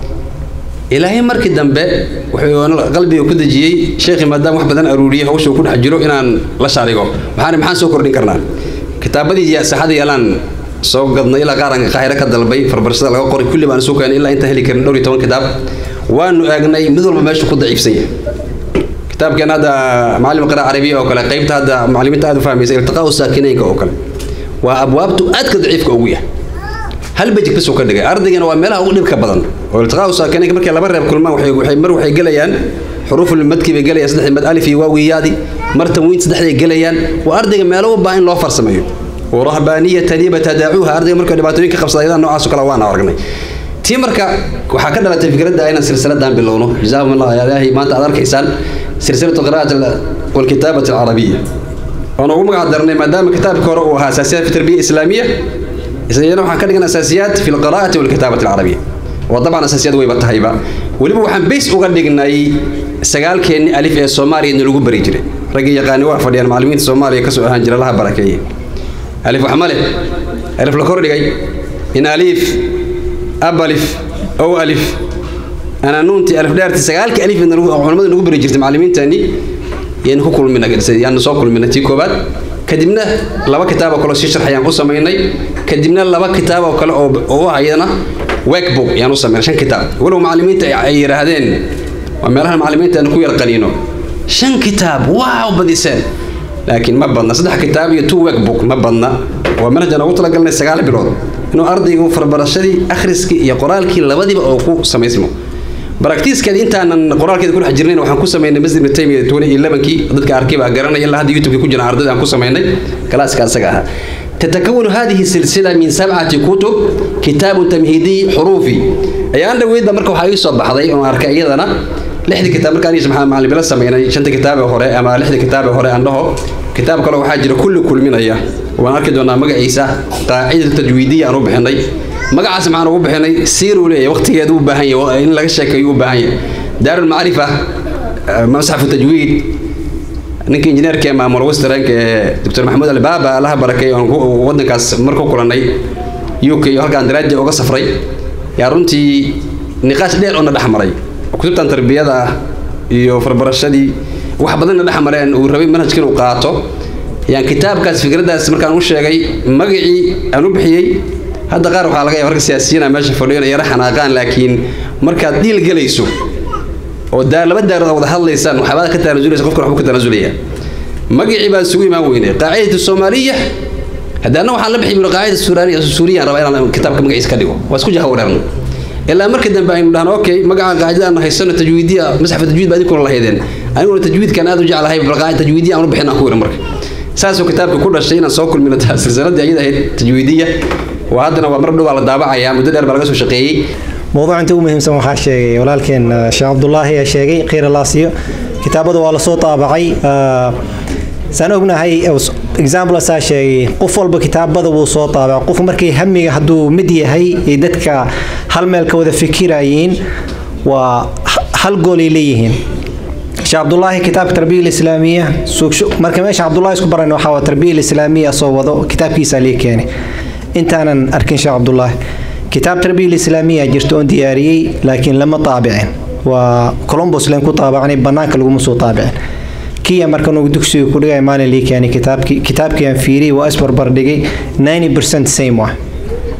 ilaahay markii dambe wuxuu qalbiga ku dejiyey sheekhi maadaama wax badan aruuriyey hawshuu ku dhex jiro inaan la shaarigo waxaan maxaan soo kordhin karnaa kitaabadii saxada yaalaan soo gadnay ilaa qaaranka qaahire ka dalbay farbarashada laga qoray kulli baan isu keenay ilaa intaan heli karin dhowr iyo toban kitaab waanu eegnay mid walba meeshu ku daciifsan yahay kitaabkan hadda macallim qira carabiya oo kale qaybta hadda macallimiinta aad u fahmaysa iltiqaa saakinaynka oo kale waa abwaabtu aadka daciifka ugu yahay hal bejik bas uu ka dhigay ardaygana waa meelaha ugu dhibka badan oo iltiqaa saakinaynka markay laba reeb kulmaan waxay waxay mar waxay gelayaan xuruuful madki bay gelayaan saddex mad alif iyo waawiyaadi mar tanwiin saddexday gelayaan waa ardayga meelo u baahan in loo farsameeyo warahbaaniyatan yabtadaacuuha ardayga markay dhibaatooyinka qabsada ayadaan noocaas oo kale waan aragnay tii marka waxaa ka dhalatay fikradda inaan silsiladan bilowno jazaahum allah ilaahay maanta aad arkaysaan silsilatu qiraa'at walkitaabati alcarabiya oon ugu magac darnay maadaama kitaabka hore uu ahaa asaasiyaat fi tarbiya islaamiya isagana waxaan ka dhigan asaasiyaat fi lqiraa'ati walkitaabati alcarabiya oo dabcan asaasiyaad wayba tahayba weliba waxaan bays uga dhignay sagaalkeenni alif ee soomaaliya lagu bari jiray raggii yaqaani waa fadhiyaan macallimiinta soomaaliya kasoo ahaan jira laha barakeeye alif wax male alif la kordhigay in alif ab alif ow alif ana nuuntii alif dheertii sagaalkii alif culamadu nagu bari jirtay macallimiintani yaynu ku kulmina yaanu soo kulmina tii koobaad kadibna laba kitaab oo kale sii sharxayaan u samaynay kadibna laba kitaab oo kale oo u ah iyadana workbook yaan u samaynay shan kitaab walow macallimiinta ay yidhaahdeen waa meelaha macallimiinta aanu ku yar qaniino shan kitaab waaw badiseen laakiin ma badna saddex kitaab iyo two workbook ma badna waa manhajaan ugu talagalnay sagaal bilood inuu ardaygu farbarashadii akhriskii iyo qoraalkii labadiba oo ku samaysmo baraktiiskeeda intaanan qoraalkeeda ku dhex jirnayn waxaan ku samaynay masjid ibn taymiya twenty elevenkii dadka arkay baa garanaya ilaa hadda youtube ku jiraan ardayda aan ku samaynay kalaaska asaga ahaa تتكون هذه السلسلة من سبعة كتب كتاب تمهيدي حروفي أي أنا ويد مركو حاجة صبح هذا أنا أركا أيضا لحد كتاب مركا أنيس مع اللي بلا سمينا شنت كتاب هوري أما لحد كتاب هوري عنده كتاب كله حاجة كل كل من أيه وأنا أركض أنا مجا عيسى قاعدة التجويدية أنا بحني مجا عاصم أنا بحني سيروا لي وقت يدو بهاي إن لك شيء يو بهاي دار المعرفة مصحف التجويد ninka injineerka ee maamul westernka ee dr maxamuud albaaba allaha barakeey oon wadankaas marku kulanay u k iyo halkaan daraaja uga safray yaa runtii niqaash dheer oo na dhex maray kutubtan tarbiyada ah iyo farbarashadii wax badan na dhex mareen uu rabay manhajka inuu qaato yaan kitaabkaas fikraddaas markaan u sheegay magacii aan u bixiyey hadda qaar waxaa laga yaaba ragga siyaasiyiina meesha fadhiyo inay yara xanaaqaan laakiin markaad dhiil gelayso oo daar laba daarood wada hadlaysaan waxbaad ka tanaasulaysa qofkan waxbuu ka tanaasulayaa magacii baan isugu imaan weynay qaacidatu soomaaliya haddaana waxaan la bixi biro qaacida suuriya suuriyan rabaa inaan kitaabka magaciisa ka dhigo waa isku jaha wareerno ilaa markii dambe aynu dhahno okay magaca qaacidada aan haysano tajwiidiya masxafa tajwiid baa idinkuna lahaydeen aniguna tajwiidkan aad u jeclahay bal qaacida tajwiidiya aan u bixin aan ku yiri marka saasuu kitaabka ku dhashay inaan soo kulmino silsiladii ayada ahayd tajwiidiya waa haddana waa mar dhow baa la daabacayaa muddo dheer baa laga soo shaqeeyey موضوع انت مهمسن waxaa sheegay walaalkeen sheekh Abdullaahi ayaa sheegay qeyr laasiyo kitaabada waa la soo taabacay saan ognahay example asaa sheegay qof walba kitaabada wuu soo taabacay qof markay hamiga hadduu mid yahay ay dadka hal meel ka wada fikirayeen waa hal gool ay leeyihiin sheekh Abdullaahi kitaabka tarbiya islaamiya marka meesha Abdullaahi isku baran waxa waa tarbiya islaamiya soo wado kitaabkiisa lii keenay intaanan arkin sheekh Abdullaahi كتاب تربية الإسلامية جرت أون دياري لكن لما طابعين وكولومبوس لين كو طابعني بنانك لغو مسو طابعين كيا مركنو دكسي كودغا مالي لي كان كتاب كتاب كان فيري واسبر بردغي 90% سيم واحد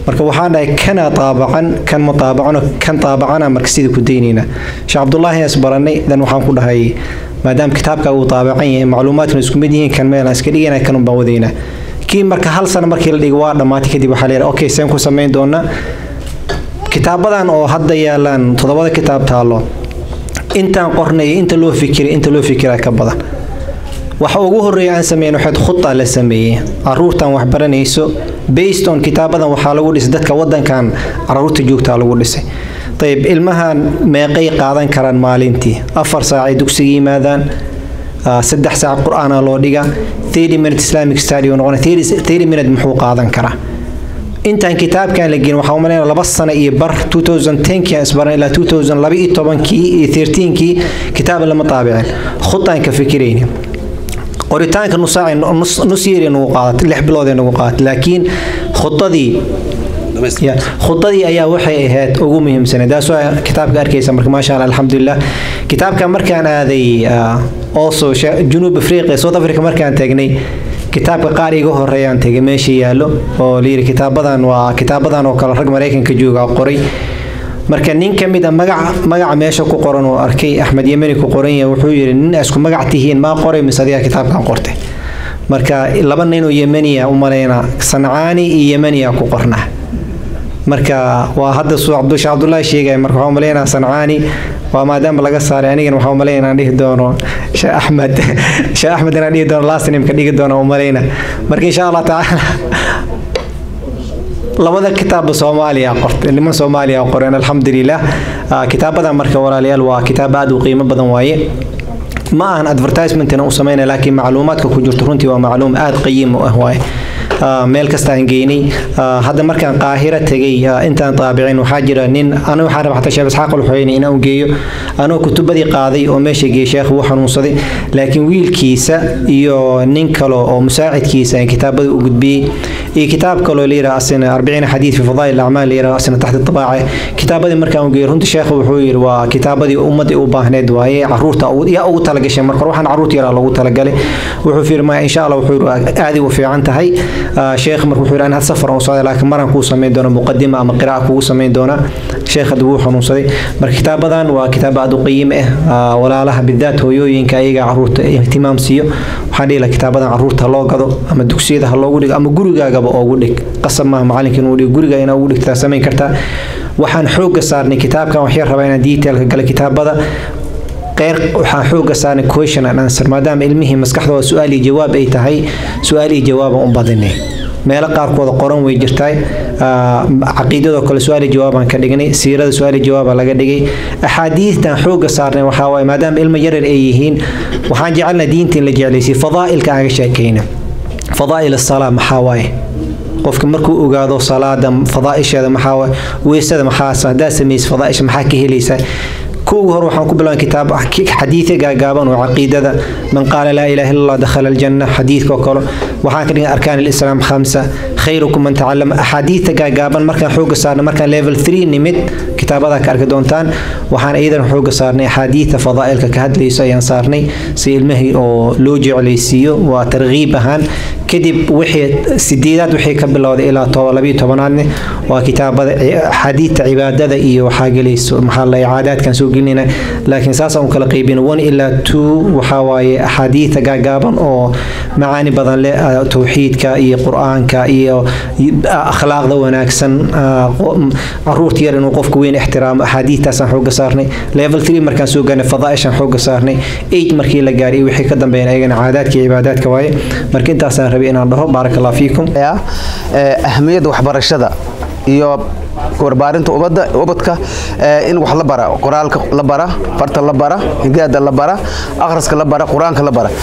marka waxaan dhahay kana taabacan kan ma taabacano kan taabacana marka sidii ku daynayna sheekh cabdullaahi is baranay dan waxaan ku dhahay maadaama kitaabka uu taabacan yahay macluumaadkuna isku mid yihiin kan meelaan iska dhigana kanun baan wadaynaa kii marka hal sano markii la dhigo waa dhammaatay kadib waxaa la yidhaha okay seen ku samayn doonaa kitaabadan oo hadda yaalaan toddobada kitaab taallo intaan qornay inta loo fikiray inta loo fikiraa ka badan waxa ugu horeeya aan sameyn waxaad khuda la sameeyey caruurtan wax baranayso based on kitaabadan waxaa lagu dhisay dadka wadankan caruurta joogtaa lagu dhisay ayib ilmahan meeqay qaadan karaan maalintii afar saacay dugsiga yimaadaan saddex saac qur-aana loo dhiga thirty minute islamic study noqona thirty minute muxuu qaadan karaa intaan kitaabkan la gelin waxaa umalayna laba sano iyo bar 2010kii aan isbaran ilaa 2012kii iyo 13kii kitaab lama taabicin khudaan ka fikirayni qoritaanka nusaaci nus yeeri nagu qaadatay lix bilood nagu qaadatay laakiin khudadii khudadii ayaa waxay ahayd ugu muhiimsaneed taas waa kitaabka arkaysa marka maasha allah alxamdulilah kitaabka markaan aaday also junuub afriqiya south africa markaan tagnay kitaabka qaar iga horeeyaan tegay meesha yaallo oo layidhi kitaabadan waa kitaabadan oo kale rag maraykanka jooga qoray marka nin ka mid a magaca magaca meesha ku qoran oo arkay axmed yemeni ku qoran yahay wuxuu yidhi nin isku magac tihiin maa qoray mise adiga kitaabkan qortay marka laba nin oo yemeniya u malayna sancaani iyo yemeniya ku qorna marka waa hadda suu cabdusha cabdullaahi sheegaya marka waxaa umalaynaa sancaani waa maadaama laga saaray anigana waxaa umalaynaa inaan dhihi doono sheekh axmed sheekh axmed inaan dhihi doono last name ka dhigi doono umalayna marka insha allah tacaala labada kitaabba soomaaliya qortay niman soomaaliya qoreen alxamdulilah kitaabadan marka walaalayaal waa kitaab aad u qiimo badan waaye ma ahan advertisementina u sameynaya laakiin macluumaadka ku jirto runtii waa macluum aad qayiim u ah waaye meel kasta aan geynay hadda markaan qaahira tegay intaan taabicin waxaa jira nin aniga waxaan rabaa xataa sheekh isxaaq alxuyeyni inaan u geeyo anoo kutubadii qaaday oo meesha geeyey sheekh wuu xanuunsaday laakiin wiilkiisa iyo nin kale oo musaacidkiisa aan kitaabada u gudbiyey iyo kitaab kaloo la yidhaha asina arbiciina xadiid fi fadaa'il acmaal la yidhaha asina taxta tabaace kitaabadii markaan u geeyey runtii sheekh wuxuu yidhi waa kitaabadii ummadii u baahneed waaye caruurta yaa ugu talagashay marka waxaan caruurta yaraa loogu talagalay wuxuu fiiri maya insha allah wuxuu yidhi aadi u fiican tahay sheekh marka wuxuu yidhi an had safar aan socday laakiin maraan kuu samayn doona muqadima ama qiraa'a kugu samayn doona sheekh hadda wuu xanuunsaday marka kitaabadan waa kitaab aad u qiimo ah walaalaha bidaat hooyooyinka ayaga caruurta ihtimaam siiyo waxaan dhihi lahaa kitaabadan caruurta loo gado ama dugsiyada ha loogu dhigo ama gurigaagaba oogu dhig qasab maaha macalinka inuu dhigo guriga inaa ugu dhigtaa samayn kartaa waxaan xoogga saarnay kitaabkan waxyar rabaa inaan detailka gala kitaabada qeyr waxaan xooga saarnay question and answer maadaama ilmihii maskaxdooda su-aal iyo jawaab ay tahay su-aal iyo jawaaban u badinay meelo qaarkooda qoran way jirtaa caqiidadoo kale su-aal iyo jawaabaan ka dhignay siirada su-aal iyo jawaaba laga dhigay axaadiistan xooga saarnay waxaa waaye maadaama ilmo yaryar ay yihiin waxaan jecelnaa diinta in la jeclaysiy fadaa'ilka aan ka sheekayna fadaa'il asalaa maxaa waaye qofka markuu ogaado salaada fadaa'isheeda maxaa waaye weysada maxaa haddaad samaysa fadaa'isha maxaa ka helaysaa كوغ هو وحن كبلان كتاب حديث جاجابا وعقيدة من قال لا إله إلا الله دخل الجنة حديث كوكولو وحن كرين أركان الإسلام خمسة خيركم من تعلم أحاديث جاجابا مركان حوق صارنا مركان ليفل 3 نمت كتاب هذا كارك دونتان وحن أيضا حوق صارني حديث فضائل كهد ليس أيان صارني سي المهي أو لوجع ليسيو وترغيب أهان كدب وحي سديدات وحي كبلا إلى طوالبي طبعا وكتاب حديث عبادة إيو حاجة ليس محل إعادات كان سوق gelinayna laakiin saasaan u kala qaybin one ilaa two waxaa waaye axaadiida gaagaaban oo macaani badan leh towxiidka iyo qur-aanka iyo akhlaaqda wanaagsan caruurta yar inuu qofka weyn ixtiraamo axaadiidtaasaan xooga saarnay level three markaan soo gaarnay fadaaishaan xooga saarnay eight markii la gaaray wixii ka dambeeyana ayagana caadaadka iyo cibaadaadka waaye marka intaasaan rabay inaan dhaho baaraka allah fiikum ahmiyadda waxbarashada iyo warbaarinta ubadda ubadka in wax la bara qoraalka la bara farta la bara higaada la bara akhriska la bara qur-aanka la bara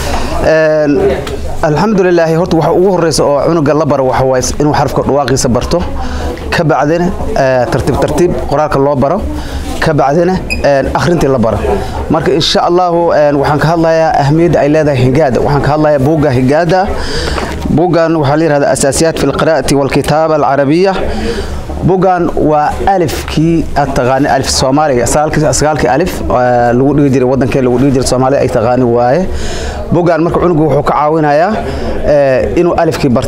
alxamdulilaahi horta waxa ugu horeysa oo cunuga la bara waxa waaye inuu xarafka dhawaaqiisa barto ka bacdina tartiib tartiib qoraalka loo baro ka bacdina akhrintii la baro marka insha allahu waxaan ka hadlayaa ahmiyadda ay leedahay higaada waxaan ka hadlayaa buugga higaada buuggan waxaa la yihahdaa asaasiyaat fi lqiraa'ati walkitaaba alcarabiya bugan waa alifkii aad taqaani alif soomaaliga sagaalkii alif lagu dhigi jiray wadankee lagu dhigi jiray soomaalida ay taqaani waaye bugan marka cunugu wuxuu ka caawinayaa inuu alifkii barta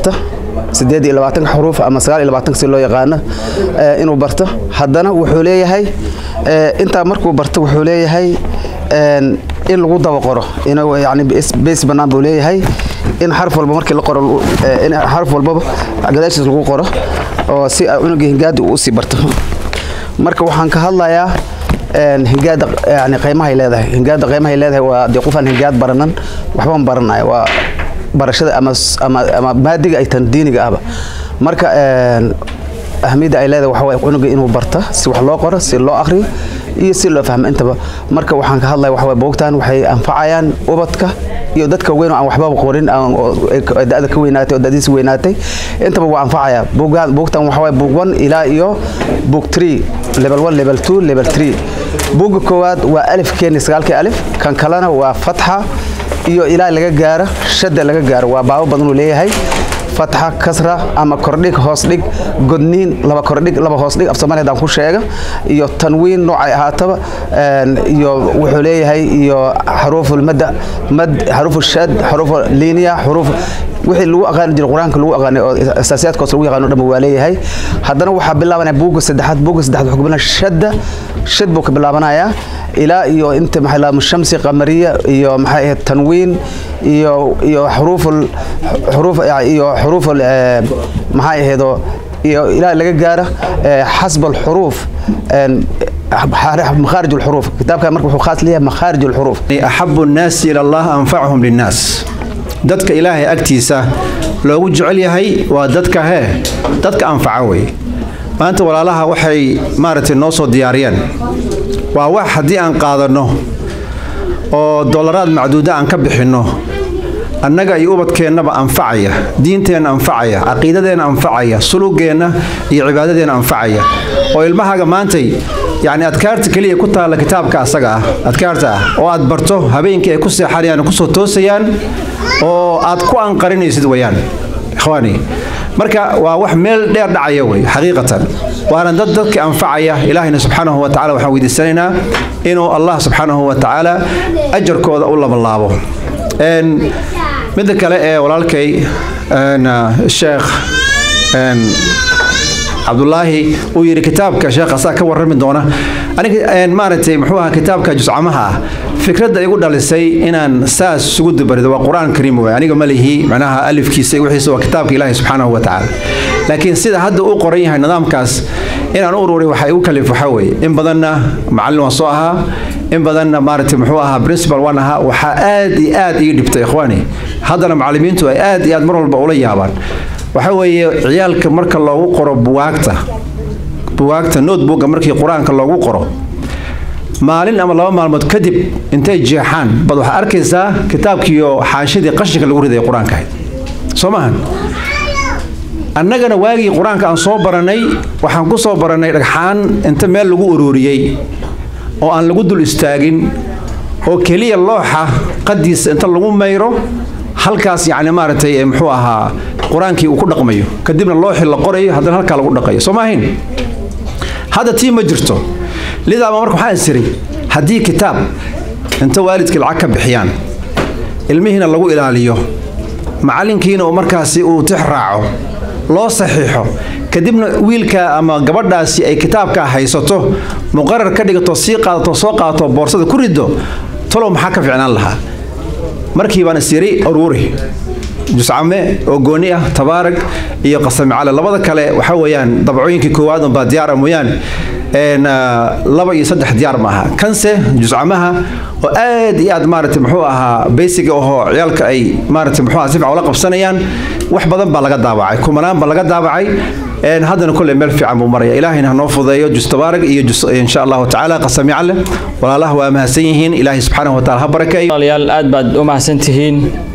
sideed iyo labaatanka xuruuf ama sagaal iyo labaatanka si loo yaqaano inuu barto haddana wuxuu leeyahay intaa markuu barto wuxuu leeyahay in lagu daba qoro inuu yani base bannaan buu leeyahay in xarf walba markii la qoro in xarf walbaba gadaashiis lagu qoro oo si cunuga hingaada uu usii barto marka waxaan ka hadlayaa hingaada yani qiimahay leedahay hingaada qiimahay leedahay waa dee qofaan hingaad baranan waxbaan baranaya waa barashada ama ama ama maadiga ay tan diiniga ahba marka ahmiyadda ay leedahay waxa waaye cunuga inuu barta si wax loo qoro si loo akhriyo iyo si loo fahmo intaba marka waxaan ka hadlaya waxa waye buugtan waxay anfacayaan ubadka iyo dadka weyn oo aan waxbaba qorin da'da ka weynaatay oo da'diisa weynaatay intaba waa anfacaya buugtan waxa waaye buug one ilaa iyo buug three level one level two level three buugga koowaad waa alif keeni sagaalkii alif kan kalena waa fatxa iyo ilaa laga gaaro shadda laga gaaro waa baabo badan uu leeyahay fatxa kasra ama kordhig hoos dhig godniin laba kordhig laba hoos dhig af soomaaliya hadaan ku sheega iyo tanwiin noocay ahaataba iyo wuxuu leeyahay iyo xaruuful madda mad xaruufu shad xaruufu liiniya xuruuf wixii lagu aqaani jiray qur-aanka lagu aqaanay oo asaasiyaadkoos lagu yaqaano dhan waa leeyahay haddana waxaa bilaabanaya buugga saddexaad buugga saddexaad wuxuu ka bilaabana shadda shad buu ka bilaabanayaa ilaa iyo inta maxay lahaa shamsi qamariya iyo maxay ahayd tanwiin iyo iyo xuruuful xuruuf iyo xuruuful maxay ahaydoo iyo ilaa laga gaaro xasb alxuruuf مخارج الحروف كتاب كان مركب خاص ليها مخارج الحروف أحب الناس إلى الله أنفعهم للناس dadka ilaahay agtiisa loogu jecel yahay waa dadka hee dadka anfaca wey maanta walaalaha waxay maaragtay noo soo diyaariyeen waa wax haddii aan qaadanno oo dollaraad macduuda aan ka bixinno annaga iyo ubadkeennaba anfacaya diinteenna anfacaya caqiidadeenna anfacaya sulugeenna iyo cibaadadeenna anfacaya oo ilmahaaga maantay yacni adkaarta keliya ku taalla kitaabka asaga ah adkaarta ah oo aad barto habeenkii ay ku seexanayaan kusoo toosayaan oo aad ku anqarinaysid wayaan ikhwaani marka waa wax meel dheer dhacaya wey xaqiiqatan waana dad dadka anfacaya ilaahayna subxaanahu wa tacala waxaan weydiisanaynaa inuu allah subxaanahu wa tacaala ajarkooda u labalaabo midda kale ee walaalkay sheekh cabdulaahi uu yidhi kitaabka sheekh asaa ka warrami doona aniga maaragtay muxuu ahaa kitaabka juscamaha ah fikradda igu dhalisay inaan saas isugu dubarido waa qur-aan kariim wey aniga ma lihi macnaha alifkiisa iyo wixiisa waa kitaabka ilaahi subxaanahu wa tacaala laakiin sida hadda uu qoran yahay nidaamkaas inaan u ururiy waxaa igu kalif waxaa weeye in badanna macallin waan soo ahaa in badanna maaragtay muxuu ahaa principal waan ahaa waxaa aad iyo aad ii dhibtay ikhwaani haddana macallimiintu ay aad iyo aad mar walba ula yaabaan waxa weeye ciyaalka marka loogu qoro buwaagta buwaagta notebooka markii qur-aanka loogu qoro maalin ama laba maalmood kadib intay jeexaan bad waxaa arkaysaa kitaabkiiyo xaanshadii qashinka lagu riday qur-aanka ahayd soo maahan annagana waagii qur-aanka aan soo barannay waxaan ku soo barannay dhagxaan inta meel lagu ururiyey oo aan lagu dul istaagin oo keliya looxa qadiisa inta lagu mayro halkaas yacni maaragtay muxuu ahaa qur-aankii uu ku dhaqmayo kadibna looxii la qorayo haddana halkaa lagu dhaqayo soo maahayn hadda tii ma jirto lidaaba marka waxaa isiray haddii kitaab inta waalidkii lacag ka bixiyaan ilmihiina lagu ilaaliyo macallinkiina uu markaasi uu tix raaco loo saxiixo kadibna wiilka ama gabadhaasi ay kitaabka haysato muqarar ka dhigato sii qaadato soo qaadato boorsada ku riddo talow maxaa ka ficnaan lahaa markii baan isyiri aruuri juscame oo gooni ah tabaarag iyo qasami cale labada kale waxa weeyaan dabcooyinkii koowaad unbaa diyaara mooyaane laba iyo saddex diyaar ma aha kanse juscamaha oo aad iyo aad maaragtay muxuu ahaa baysiga ahoo ciyaalka ay maaragtay muxuu ahaa si fiican ula qabsanayaan wax badan baa laga daabacay kumanaan baa laga daabacay haddana kolley meel fiican buu maraya ilaahayna ha noo fudeeyo jus tabaarag iyo jus insha allahu tacaala qasami cale walaalaha waa mahadsan yihiin ilaahay subxaanahu wa taala ha barakeeyo walaalayaal aad baad u mahadsan tihiin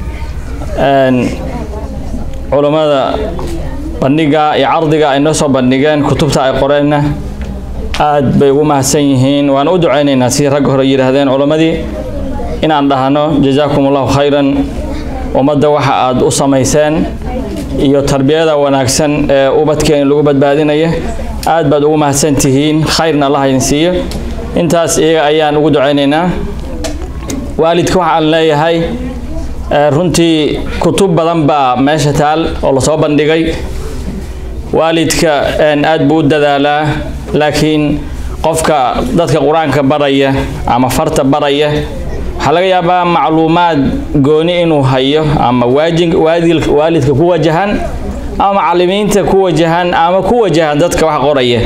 culammada bandhiga iyo cardiga ay noo soo bandhigeen kutubta ay qoreenna aad bay ugu mahadsan yihiin waan u ducaynaynaa sidii ragga hore yidhaahdeen culammadii inaan dhahno jazaakum allahu khayran ummadda waxa aad u samayseen iyo tarbiyada wanaagsan ee ubadkeena lagu badbaadinaya aad baad ugu mahadsan tihiin khayrna allah idin siiyo intaas iyaga ayaan ugu ducaynaynaa waalidka waxaan leeyahay runtii kutub badan baa meesha taal oo lasoo bandhigay waalidka aad buu u dadaalaa laakiin qofka dadka qur-aanka baraya ama farta baraya waxaa laga yaabaa macluumaad gooni inuu hayo ama waalidka ku wajahan ama macalimiinta ku wajahan ama ku wajahan dadka wax qoraya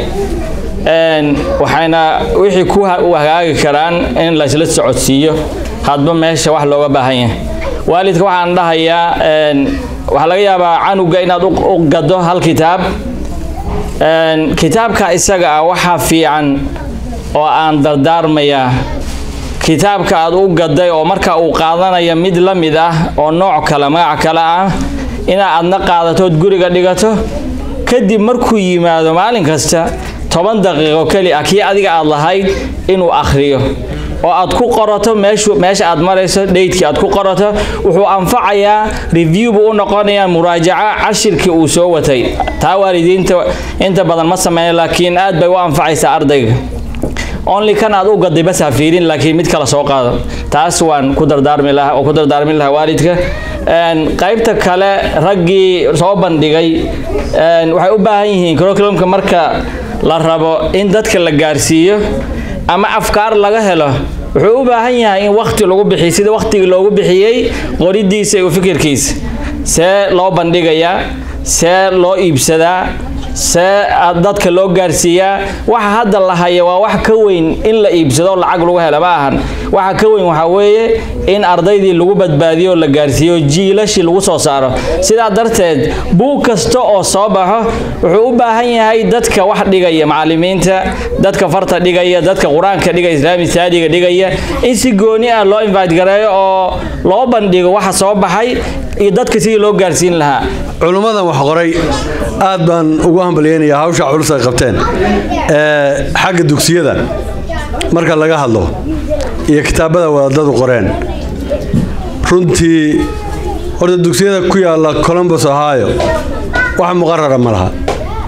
waxayna wixii ku hagaagi karaan in laysla socodsiiyo hadba meesha wax looga baahan yahay waalidka waxaan dhahayaa waxaa laga yaabaa canuga inaad u gado hal kitaab kitaabka isaga ah waxaa fiican oo aan dardaarmayaa kitaabka aad u gaday oo marka uu qaadanaya mid la mid ah oo nooc kale magac kale ah inaa adna qaadatood guriga dhigato kadib markuu yimaado maalin kasta toban daqiiqo keli ah kii adiga aad lahayd inuu akhriyo oo aad ku qorato meesha aad marayso dheydkii aad ku qorato wuxuu anfacayaa review buu u noqonayaa muraajaco cashirkii uu soo watay taa waalidiinta inta badan ma sameeya laakiin aad bay u anfacaysaa ardayga only kan aad u gaday bas ha fiirin laakiin mid kale soo qaado taas waan ku dardaarmi lahaa oo ku dardaarmi lahaa waalidka qaybta kale raggii soo bandhigay waxay u baahan yihiin curriculumka marka la rabo in dadka la gaarsiiyo ama afkaar laga helo wuxuu u baahan yahay in wakti lagu bixiyo sida waktigii loogu bixiyey qoridiisa iyo fikirkiisa see loo bandhigayaa see loo iibsadaa see dadka loo gaarsiiyaa waxa hadda la haya waa wax ka weyn in la iibsado lacag lagu hela ma ahan waxa ka weyn waxaa weeye in ardaydii lagu badbaadiyo la gaarsiiyo jiilashii lagu soo saaro sidaa darteed buug kasta oo soo baxo wuxuu u baahan yahay dadka wax dhigaya macalimiinta dadka farta dhigaya dadka qur-aanka dhigaya islaami saadiga dhigaya in si gooni ah loo invite gareeyo oo loo bandhigo waxa soo baxay iyo dadka sidii loo gaarsiin lahaa culummadan wax qoray aad baan ugu hambalyeynayaa hawsha culus ay qabteen xagga dugsiyada marka laga hadlo iyo kitaabada wadaadadu qoreen runtii horta dugsiyada ku yaalla colombus ohio wax muqarara ma laha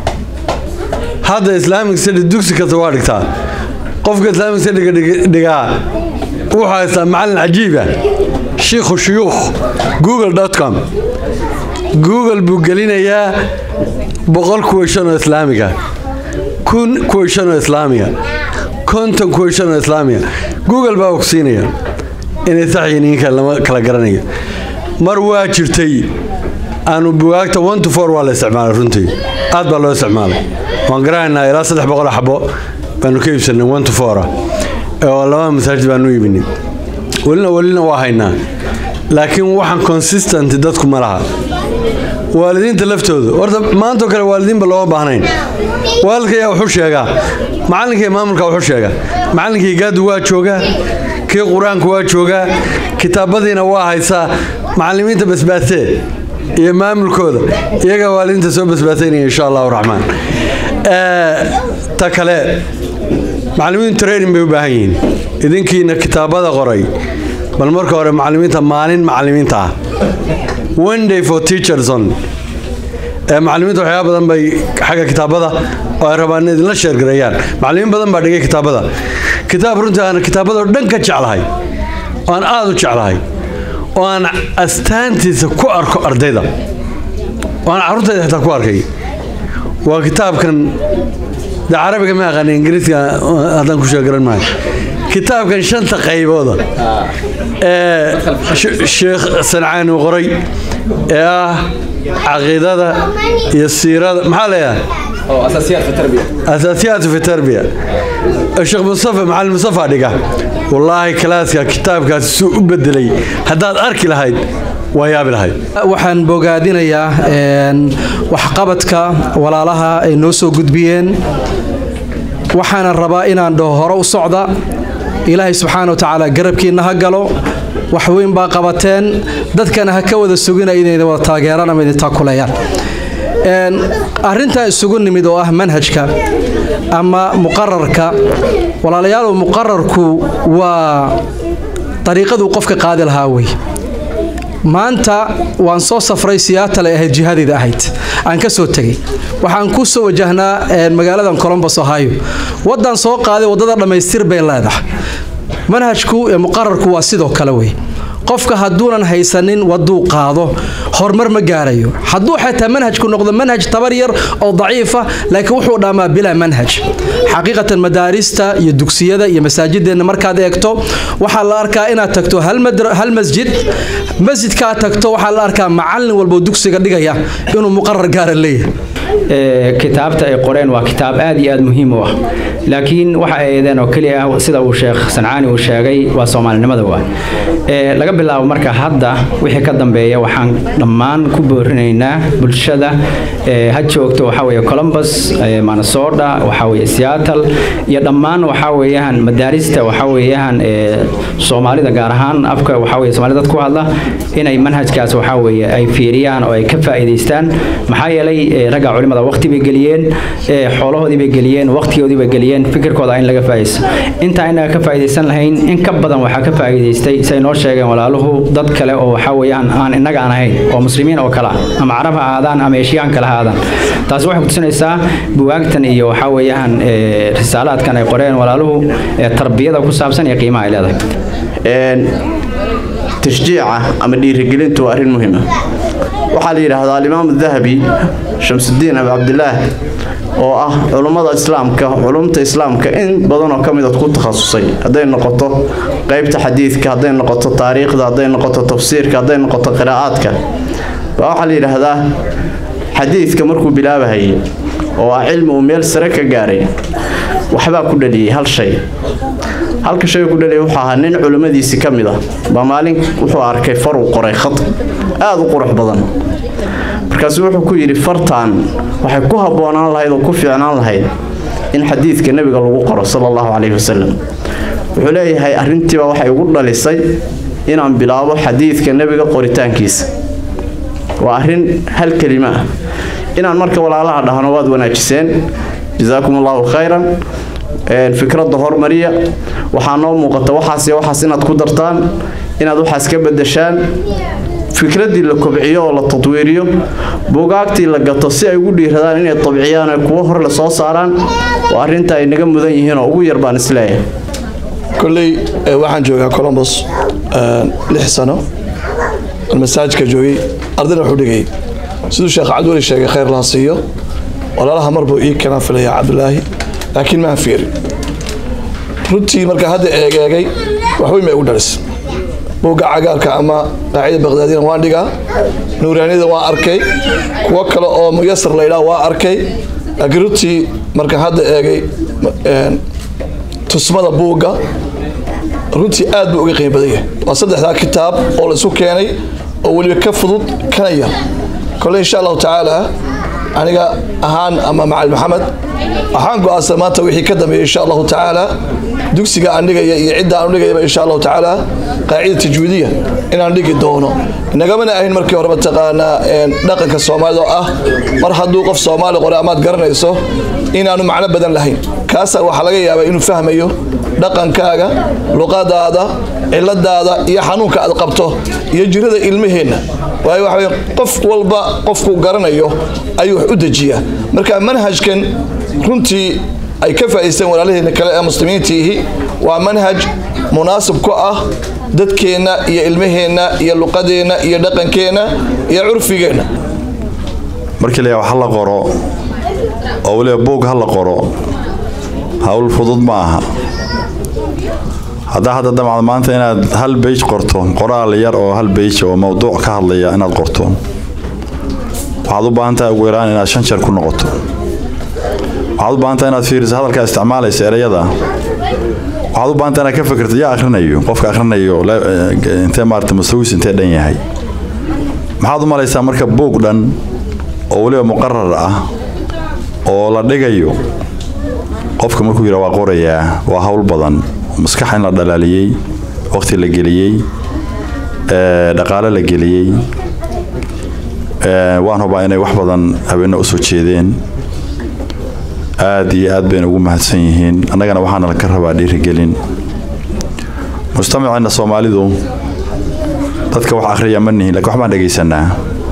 hadda islaamic study dugsi kasta waa dhigtaa qofka islaamic studyga dhigaa wuxuu haystaa macallin cajiiba shiikhu shuyuukh google com google buu gelinayaa boqol kuweyshan oo islaamiga kun kuweyshan oo islaamiga konton kuweyshan oo islaamiga google baa ku siinaya inay sax yihiin ninka lama kala garanayo mar waa jirtay aanu bugaagta one to four waa la isticmaalay runtii aad baa loo isticmaalay waan garanaynaa ilaa saddex boqol xabo baanu ka iibsanay one to four oo laba masaajid baanu iibinay welina welina waa haynaa laakiin waxaan consistent dadku ma laha waalidiinta laftooda horta maantoo kale waalidiinba looma baahnayn waalidka ayaa wuxuu sheegaa macallinka iyo maamulka wuxuu sheegaa macallinkii gaadu waa joogaa kii qur-aanku waa joogaa kitaabadiina waa haysaa macallimiinta basbaatee iyo maamulkooda iyagaa waalidiinta soo basbaataynaya insha allahu raxmaan ta kale macallimiintu training bay u baahan yihiin idinkiina kitaabada qoray bal marka hore macallimiinta maalin macallimiinta ah one day for teachers on macallimiinta waxyaaba badan bay xagga kitaabada oo ay rabaan in idinla sheergareeyaan macallimiin badan baa dhigay kitaabada kitaab runtii aan kitaabada oo dhan ka jeclahay oo aan aada u jeclahay oo aan astaantiisa ku arko ardayda oo aan carruurtayda xitaa ku arkay waa kitaabkan de carabiga ma aqaani ingiriiska haddaan ku sheegaran maayo kitaabkan shanta qaybooda ee sheekh sancaani qoray ee ah caqiidada iyo siirada maxaa leeyahay asaasiyaat fi tarbiya sheekh mustafa macalin mustafa dhiga wallaahi kalaaska kitaabkaasi suu u bedelay haddaad arki lahayd waa yaabi lahayd waxaan bogaadinayaa waxqabadka walaalaha ay noo soo gudbiyeen waxaana rabaa inaan dhaho hore u socda ilaahay subxaana wa tacaala garabkiinna ha galo wax weyn baa qabateen dadkana ha ka wada sugina inayna wada taageeraan ama idin taakuleeyaan arrintan isugu nimid oo ah manhajka ama muqararka walaalayaalow muqararku waa dariiqaduu qofka qaadi lahaa wey maanta waan soo safray siyaatalay ahayd jihadayda ahayd aan ka soo tegey waxaan ku soo wajahnaa magaaladan colombos ohio waddaan soo qaaday waddada dhammaystir bay leedahay manhajku ee muqararku waa sidoo kale wey qofka hadduunan haysanin waduu qaado horumar ma gaarayo hadduu xataa manhajku noqdo manhaj tabar yar oo daciifa laakiin wuxuu dhammaa bilaa manhaj xaqiiqatan madaarista iyo dugsiyada iyo masaajideenna markaad eegto waxaa la arkaa inaad tagto hal masjid masjidkaa tagto waxaa la arkaa macallin walboo dugsiga dhigaya inuu muqarar gaara leeyahay kitaabta ay qoreen waa kitaab aad iyo aad muhiim u ah laakiin waxa ay eedeen oo keliya ah sida uu sheekh sancaani uu sheegay waa soomaalinimada waa laga bilaabo marka hadda wixii ka dambeeya waxaan dhammaan ku boorinaynaa bulshada ha joogto waxa weeye columbus minnesota waxa weeye seattle iyo dhammaan waxa weeyaan madaarista waxa weeyaan soomaalida gaar ahaan afka waxa weeye soomaalida dad ku hadla inay manhajkaas waxa weeye ay fiiriyaan oo ay ka faa'iidaystaan maxaa yeelay ragga culimada waqti bay geliyeen xoolahoodii bay geliyeen waqtigoodii bay geliyeen fikirkooda in laga faa'iidaysto intaa inaga ka faa'iidaysan lahayn in ka badan waxaa ka faa'iidaystay say noo sheegeen walaaluhu dad kale oo waxa weeyaan aan innaga aan ahayn oo muslimiin oo kale ah ama carab ha aadaan ama eeshiyaan kale ha aadaan taasi waxay kutusinaysaa buwaagtan iyo waxa weeyaan risaalaadkan ay qoreen walaaluhu tarbiyada ku saabsan iyo qiimaha ay leedahay tashjiica ama dhiirigelintu waa arrin muhiima waxaa la yidhaahdaa alimaamu dahabi shamsudiin abi cabdilaah oo ah culummada islaamka culumta islaamka in badanoo ka midad ku takhasusay hadday noqoto qeybta xadiidka hadday noqoto taariikhda hadday noqoto tafsiirka hadday noqoto qiraa'aadka baa waxaa la yidhaahdaa xadiidka markuu bilaabahayay oo ah cilmi uu meel sare ka gaaray waxbaa ku dhaliyey hal shay halka shay ku dhaliyay wuxuu ahaa nin culimmadiisii ka mid ah baa maalin wuxuu arkay far uu qoray khad aada u qurux badan markaasuu wuxuu ku yidhi fartaan waxay ku habboonaan lahayd oo ku fiicnaan lahayd in xadiidka nebiga lagu qoro sala allahu calayhi wasalam wuxuu leeyahay arrintiibaa waxay igu dhalisay inaan bilaabo xadiidka nebiga qoritaankiisa waa arrin hal kelima ah inaan marka walaalaha dhahno waad wanaajiseen jasaakum allahu khayran fikradda hormariya waxaa noo muuqata waxaas iyo waxaas inaad ku dartaan inaad waxaas ka bedeshaan fikraddii la kobciyo oo la tadwiiriyo buugaagtii la gato si ay ugu dhiiradaan inay tabciyaan ee kuwo hor le soo saaraan waa arrinta ay naga mudan yihiin oo ugu yar baan isleeyahay kolley waxaan joogaa colombos lix sano masaajka joogay ardayna wuxuu dhigay siduu sheekh cabdiweli sheegay khayr laha siiyo walaalaha mar buu ii kanaan filaya cabdulaahi laakiin maan fiirin runtii marka hadda eegeegay waxweyn bay igu dhalis buugga cagaarka ama qaacida baqdaadina waan dhigaa nuuraaniyada waan arkay kuwo kale oo muyasar laydhaa waa arkay laakiin runtii marka hadda eegay tusmada buugga runtii aad buu uga qiimo badan yahay waa saddexdaa kitaab oo la isu keenay oo weliba ka fudud kana yar kole insha allahu tacaala aniga ahaan ama macalin maxamed waxaan go-aansan maanta wixii ka dambeeya insha allahu tacaala dugsiga aan dhigaya iyo cidda aan dhigayaba insha allahu tacaala qaacida tajwiidiya inaan dhigi doono nagamana ahayn markii hore mataqaanaa dhaqanka soomaalida oo ah mar hadduu qof soomaali qore amaad garanayso inaanu macno badan lahayn kaasaa waxaa laga yaabaa inuu fahmayo dhaqankaaga luqadaada ciladaada iyo xanuunka aad qabto iyo jirada ilmaheenna waayo waxa weye qof walba qofku garanayo ayuu wax u dejiyaa marka manhajkan runtii ay ka faa'iidsteen walaalaheena kale ee muslimiintiihi waa manhaj munaasib ku ah dadkeenna iyo ilmaheenna iyo luqadeenna iyo dhaqankeenna iyo curfigeenna markii la wax la qoro oo weliba buug ha la qoro hawl fudud ma aha haddaa hadda damacda maanta inaad hal beyj qorto qoraal yar oo hal beyj oo mowduuc ka hadlaya inaad qorto waxaad u baahan tahay ugu yaraan inaad shan jeer ku noqoto waxaad u baahan tahay inaad fiiriso hadalkaa isticmaalaysa ereyada waxaad u baahan tahay inaad ka fikirto yaa akhrinayo qofka akhrinayo intee maarata mustawis intee dhan yahay maxaad u malaysaa marka buug dhan oo weliba muqarar ah oo la dhigayo qofka markuu yidhaa waa qorayaa waa hawl badan maskax in la dhalaaliyey waqti la geliyey dhaqaale la geliyey waan hubaa inay wax badan habeena usoo jeedeen aad iyo aad bayna ugu mahadsan yihiin annagana waxaana laka rabaa dhiirigelin mujtamaceenna soomaalidu dadka wax akhriya ma nihin lakin wax baan dhegaysanaa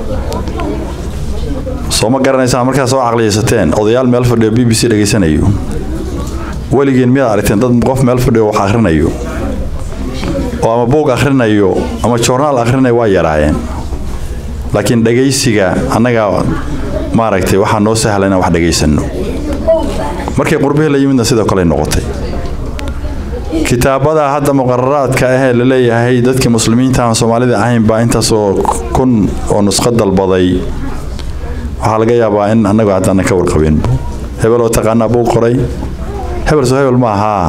soo ma garanaysaan markaa soo caqliyaysateen odayaal meel fadhiyo b b c dhegaysanayo weligiin miyaad aragteen dad qof meel fadhiyo wax akhrinayo oo ama buug akhrinayo ama joornaal akhrinayo waa yaraayeen laakiin dhagaysiga annaga maaragtay waxaa noo sahla inaan wax dhagaysano markii qurbihii la yimidna sidoo kale noqotay kitaabada hadda muqararaadka ahee la leeyahay dadkii muslimiinta aan soomaalida ahayn baa intaasoo kun oo nusqo dalbaday waxaa laga yaabaa in annagu haddaanan ka warqabin hebel oo taqaanaa buu qoray hebel soo hebel ma ahaa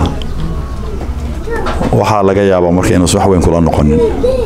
waxaa laga yaabaa marka inuusan wax weyn kula noqonin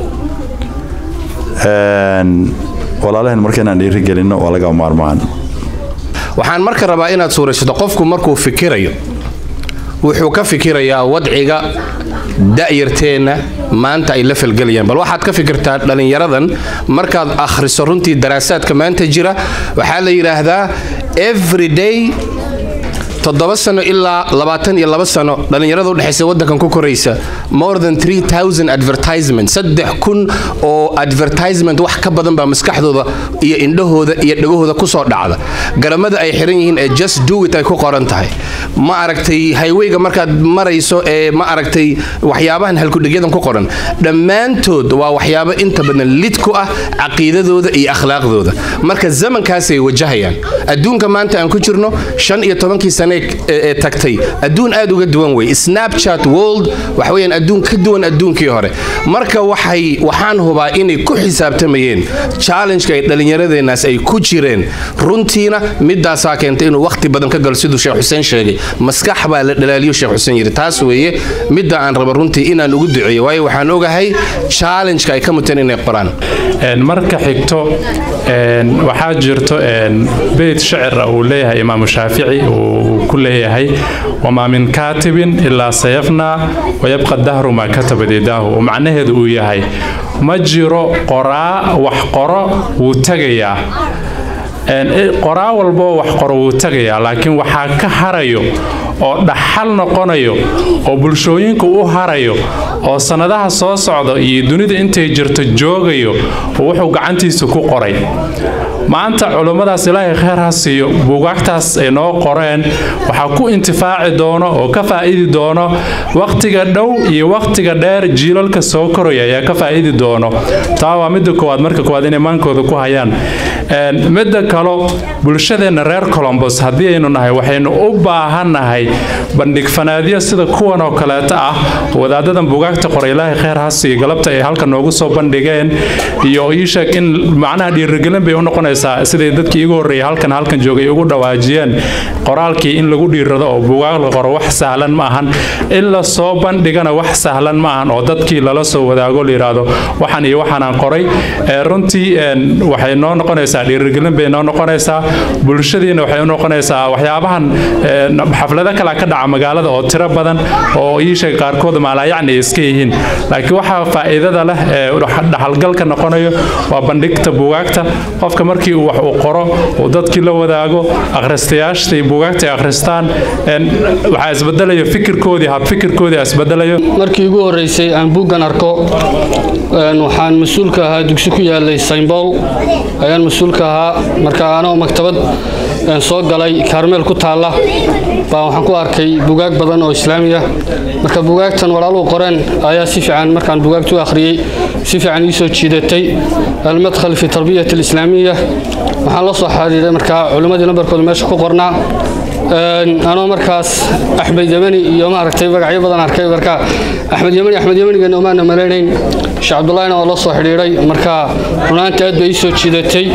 walaalaheen marka inaan dhiirigelinno waa laga maarmaan waxaan marka rabaa inaad suuraysato qofku markuu fikirayo wuxuu ka fikirayaa wadciga da'yarteenna maanta ay la falgelayaan bal waxaad ka fikirtaa dhallinyaradan markaad akhriso runtii daraasaadka maanta jira waxaa la yidhaahdaa everyday toddoba sano ilaa labaatan iyo laba sano dhallinyarada udhexaysa waddankan ku koraysa more than three thousand advertisement saddex kun oo advertisement wax ka badan baa maskaxdooda iyo indhahooda iyo dhagahooda kusoo dhacda garamada ay xiran yihiin ee just do it ay ku qoran tahay ma aragtay highwayga markaad marayso ee ma aragtay waxyaabahan halkudhigyadan ku qoran dhammaantood waa waxyaabo inta badan lid ku ah caqiidadooda iyo akhlaaqdooda marka zamankaasay wajahayaan adduunka maanta aan ku jirno shan iyo tobankii sane ee tagtay adduun aad uga duwan wey snapchat world waxa weeyaan adduun ka duwan adduunkii hore marka waxay waxaan hubaa inay ku xisaabtamayeen challenge-ka ay dhallinyaradeenaas ay ku jireen runtiina midaasaa keentay inuu wakhti badan ka galo siduu sheekh xuseen sheegay maskax baa la dhalaaliyo sheekh xuseen yidhi taas weeye midda aan raba runtii inaan ugu duceeyo waayo waxaan ogahay challenge-ka ay ka muteen inay qoraan marka xigto waxaa jirto beyt shacir uu leeyahay imaamu shaafici uu ku leeyahay wamaa min kaatibin ilaa sayafnaa wayabqa dahru maa katabad yadaahu oo macnaheedu uu yahay ma jiro qoraa wax qoro wuu tegayaa qoraa walboo wax qoro wuu tegayaa laakiin waxaa ka harayo oo dhaxal noqonayo oo bulshooyinka u harayo oo sannadaha soo socda iyo dunida intay jirto joogayo oo wuxuu gacantiisa ku qoray maanta culummadaas ilaahay kheyr ha siiyo buugaagtaas ay noo qoreen waxaa ku intifaaci doono oo ka faa'idi doono wakhtiga dhow iyo wakhtiga dheer jiilalka soo koraya ayaa ka faa'idi doono taa waa midda koowaad marka koowaad inay maankooda ku hayaan midda kalo bulshadeenna reer colombos haddii aynu nahay waxaynu u baahannahay bandhig fanaadyo sida kuwan oo kaleeta ah wadaadadan buugaagta qoray ilaahay kheyr ha siiyo galabta ay halka noogu soo bandhigeen iyo ii sheeg in macnaha dhiirigelin bay u noqonaysaa siday dadkii igu horreeyay halkan halkan joogay ugu dhawaajiyeen qoraalkii in lagu dhiirado oo buugaag la qoro wax sahlan ma ahan in la soo bandhigana wax sahlan ma ahan oo dadkii lala soo wadaago la yidhaahdo waxan iyo waxaanaan qoray runtii waxay noo noqonaysaa dhiirigelin bay noo noqonaysaa bulshadiina waxay u noqonaysaa waxyaabahan xaflado kale ka dhaca magaalada oo tiro badan oo ii sheeg qaarkood maalayacni ay iska yihiin laakiin waxaa faa'iidada leh ee dhaxalgalka noqonayo waa bandhigta buugaagta qofka markii uu wax uu qoro uu dadkii la wadaago akhristayaasha buugaagta ay akhristaan waxaa isbedelayo fikirkoodii habfikirkoodii isbedelayo markii ugu horreysay aan buuggan arko waxaan mas-uulka ahaa dugsi ku yaalay saymbool ayaan mas-uulka ahaa marka anoo maktabad soo galay kaarmeel ku taalla baa waxaan ku arkay bugaag badan oo islaamiya marka bugaagtan walaaluhu qoreen ayaa si fiican markaan bugaagtu akhriyey si fiican ii soo jiidatay almadkhal fi tarbiyat alislaamiya waxaan la soo xiriiray markaa culimmadii nambarkooda meesha ku qornaa anoo markaas axmed yemani iyo maaragtay magacyo badan arkay marka axmed yemani axmed yemanigeena umaana malaynayn sheekh cabdullaahina oo la soo xidhiidhay marka runaanta aad bay ii soo jiidatay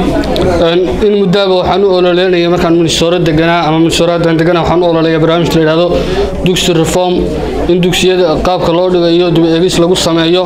in muddaaba waxaan u ololeynaya markaan minsooro deganaa ama minsooradan deganaa waxaan u ololeeya barnaamijka la yidhahdo dugsi reform in dugsiyada qaabka loo dhigayo dib eegis lagu sameeyo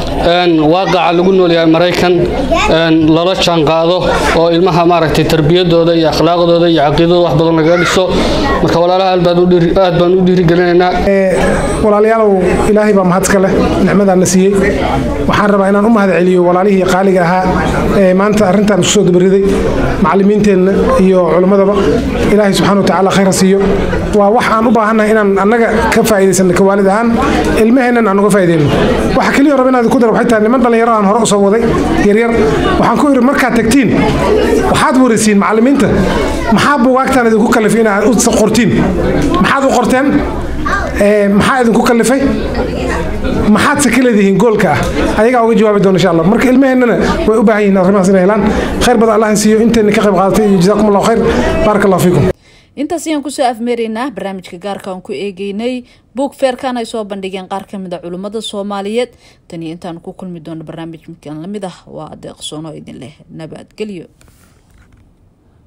waaqaca lagu noolyahay maraykan lala jaanqaado oo ilmaha maaragtay tarbiyadooda iyo akhlaaqdooda iyo caqiidadooda wax badan lagaga dhiso marka walaalaha aad baan u dhiirigelinaynaa walaalayaalow ilaahay baa mahadka leh nicmadaan la siiyey waxaan rabaa inaan u mahad celiyo walaalihii qaaliga ahaa ee maanta arrintan isku soo dabariday macallimiinteenna iyo culimmadaba ilaahay subxaana watacaala khayr ha siiyo waa wax aan u baahannahay inaan annaga ka faa'iidaysanno ka waalid ahaan ilmaheennan aan uga faa'iidayno waxa keliya raba inaad ku daro waxay tahay niman dhallinyaro aan hore u soo waday yaryar waxaan ku idhi markaad tagtiin waxaad warisiin macallimiinta maxaa buugaagtaan idinku kalifay inaad u qortiin maxaad u qorteen maxaa idinku kallifay maxaadse ka leedihiin goolka ah ayagaa uga jawaabi doona insha allah marka ilmaheennana way u baahan yihiin arrimahaas inay helaan khayr badan allah siiyo intayna ka qayb qaadatay iyo jazaakum allahu khayr baaraka allahu fiikum intaas ayaan kusoo afmeeraynaa barnaamijka gaarka aan ku eegeynay buug feerkan ay soo bandhigeen qaar ka mid a culimmada soomaaliyeed tan iyo intaan ku kulmi doono barnaamij midkan lamid ah waa adeeqsoono idin leh nabadgelyo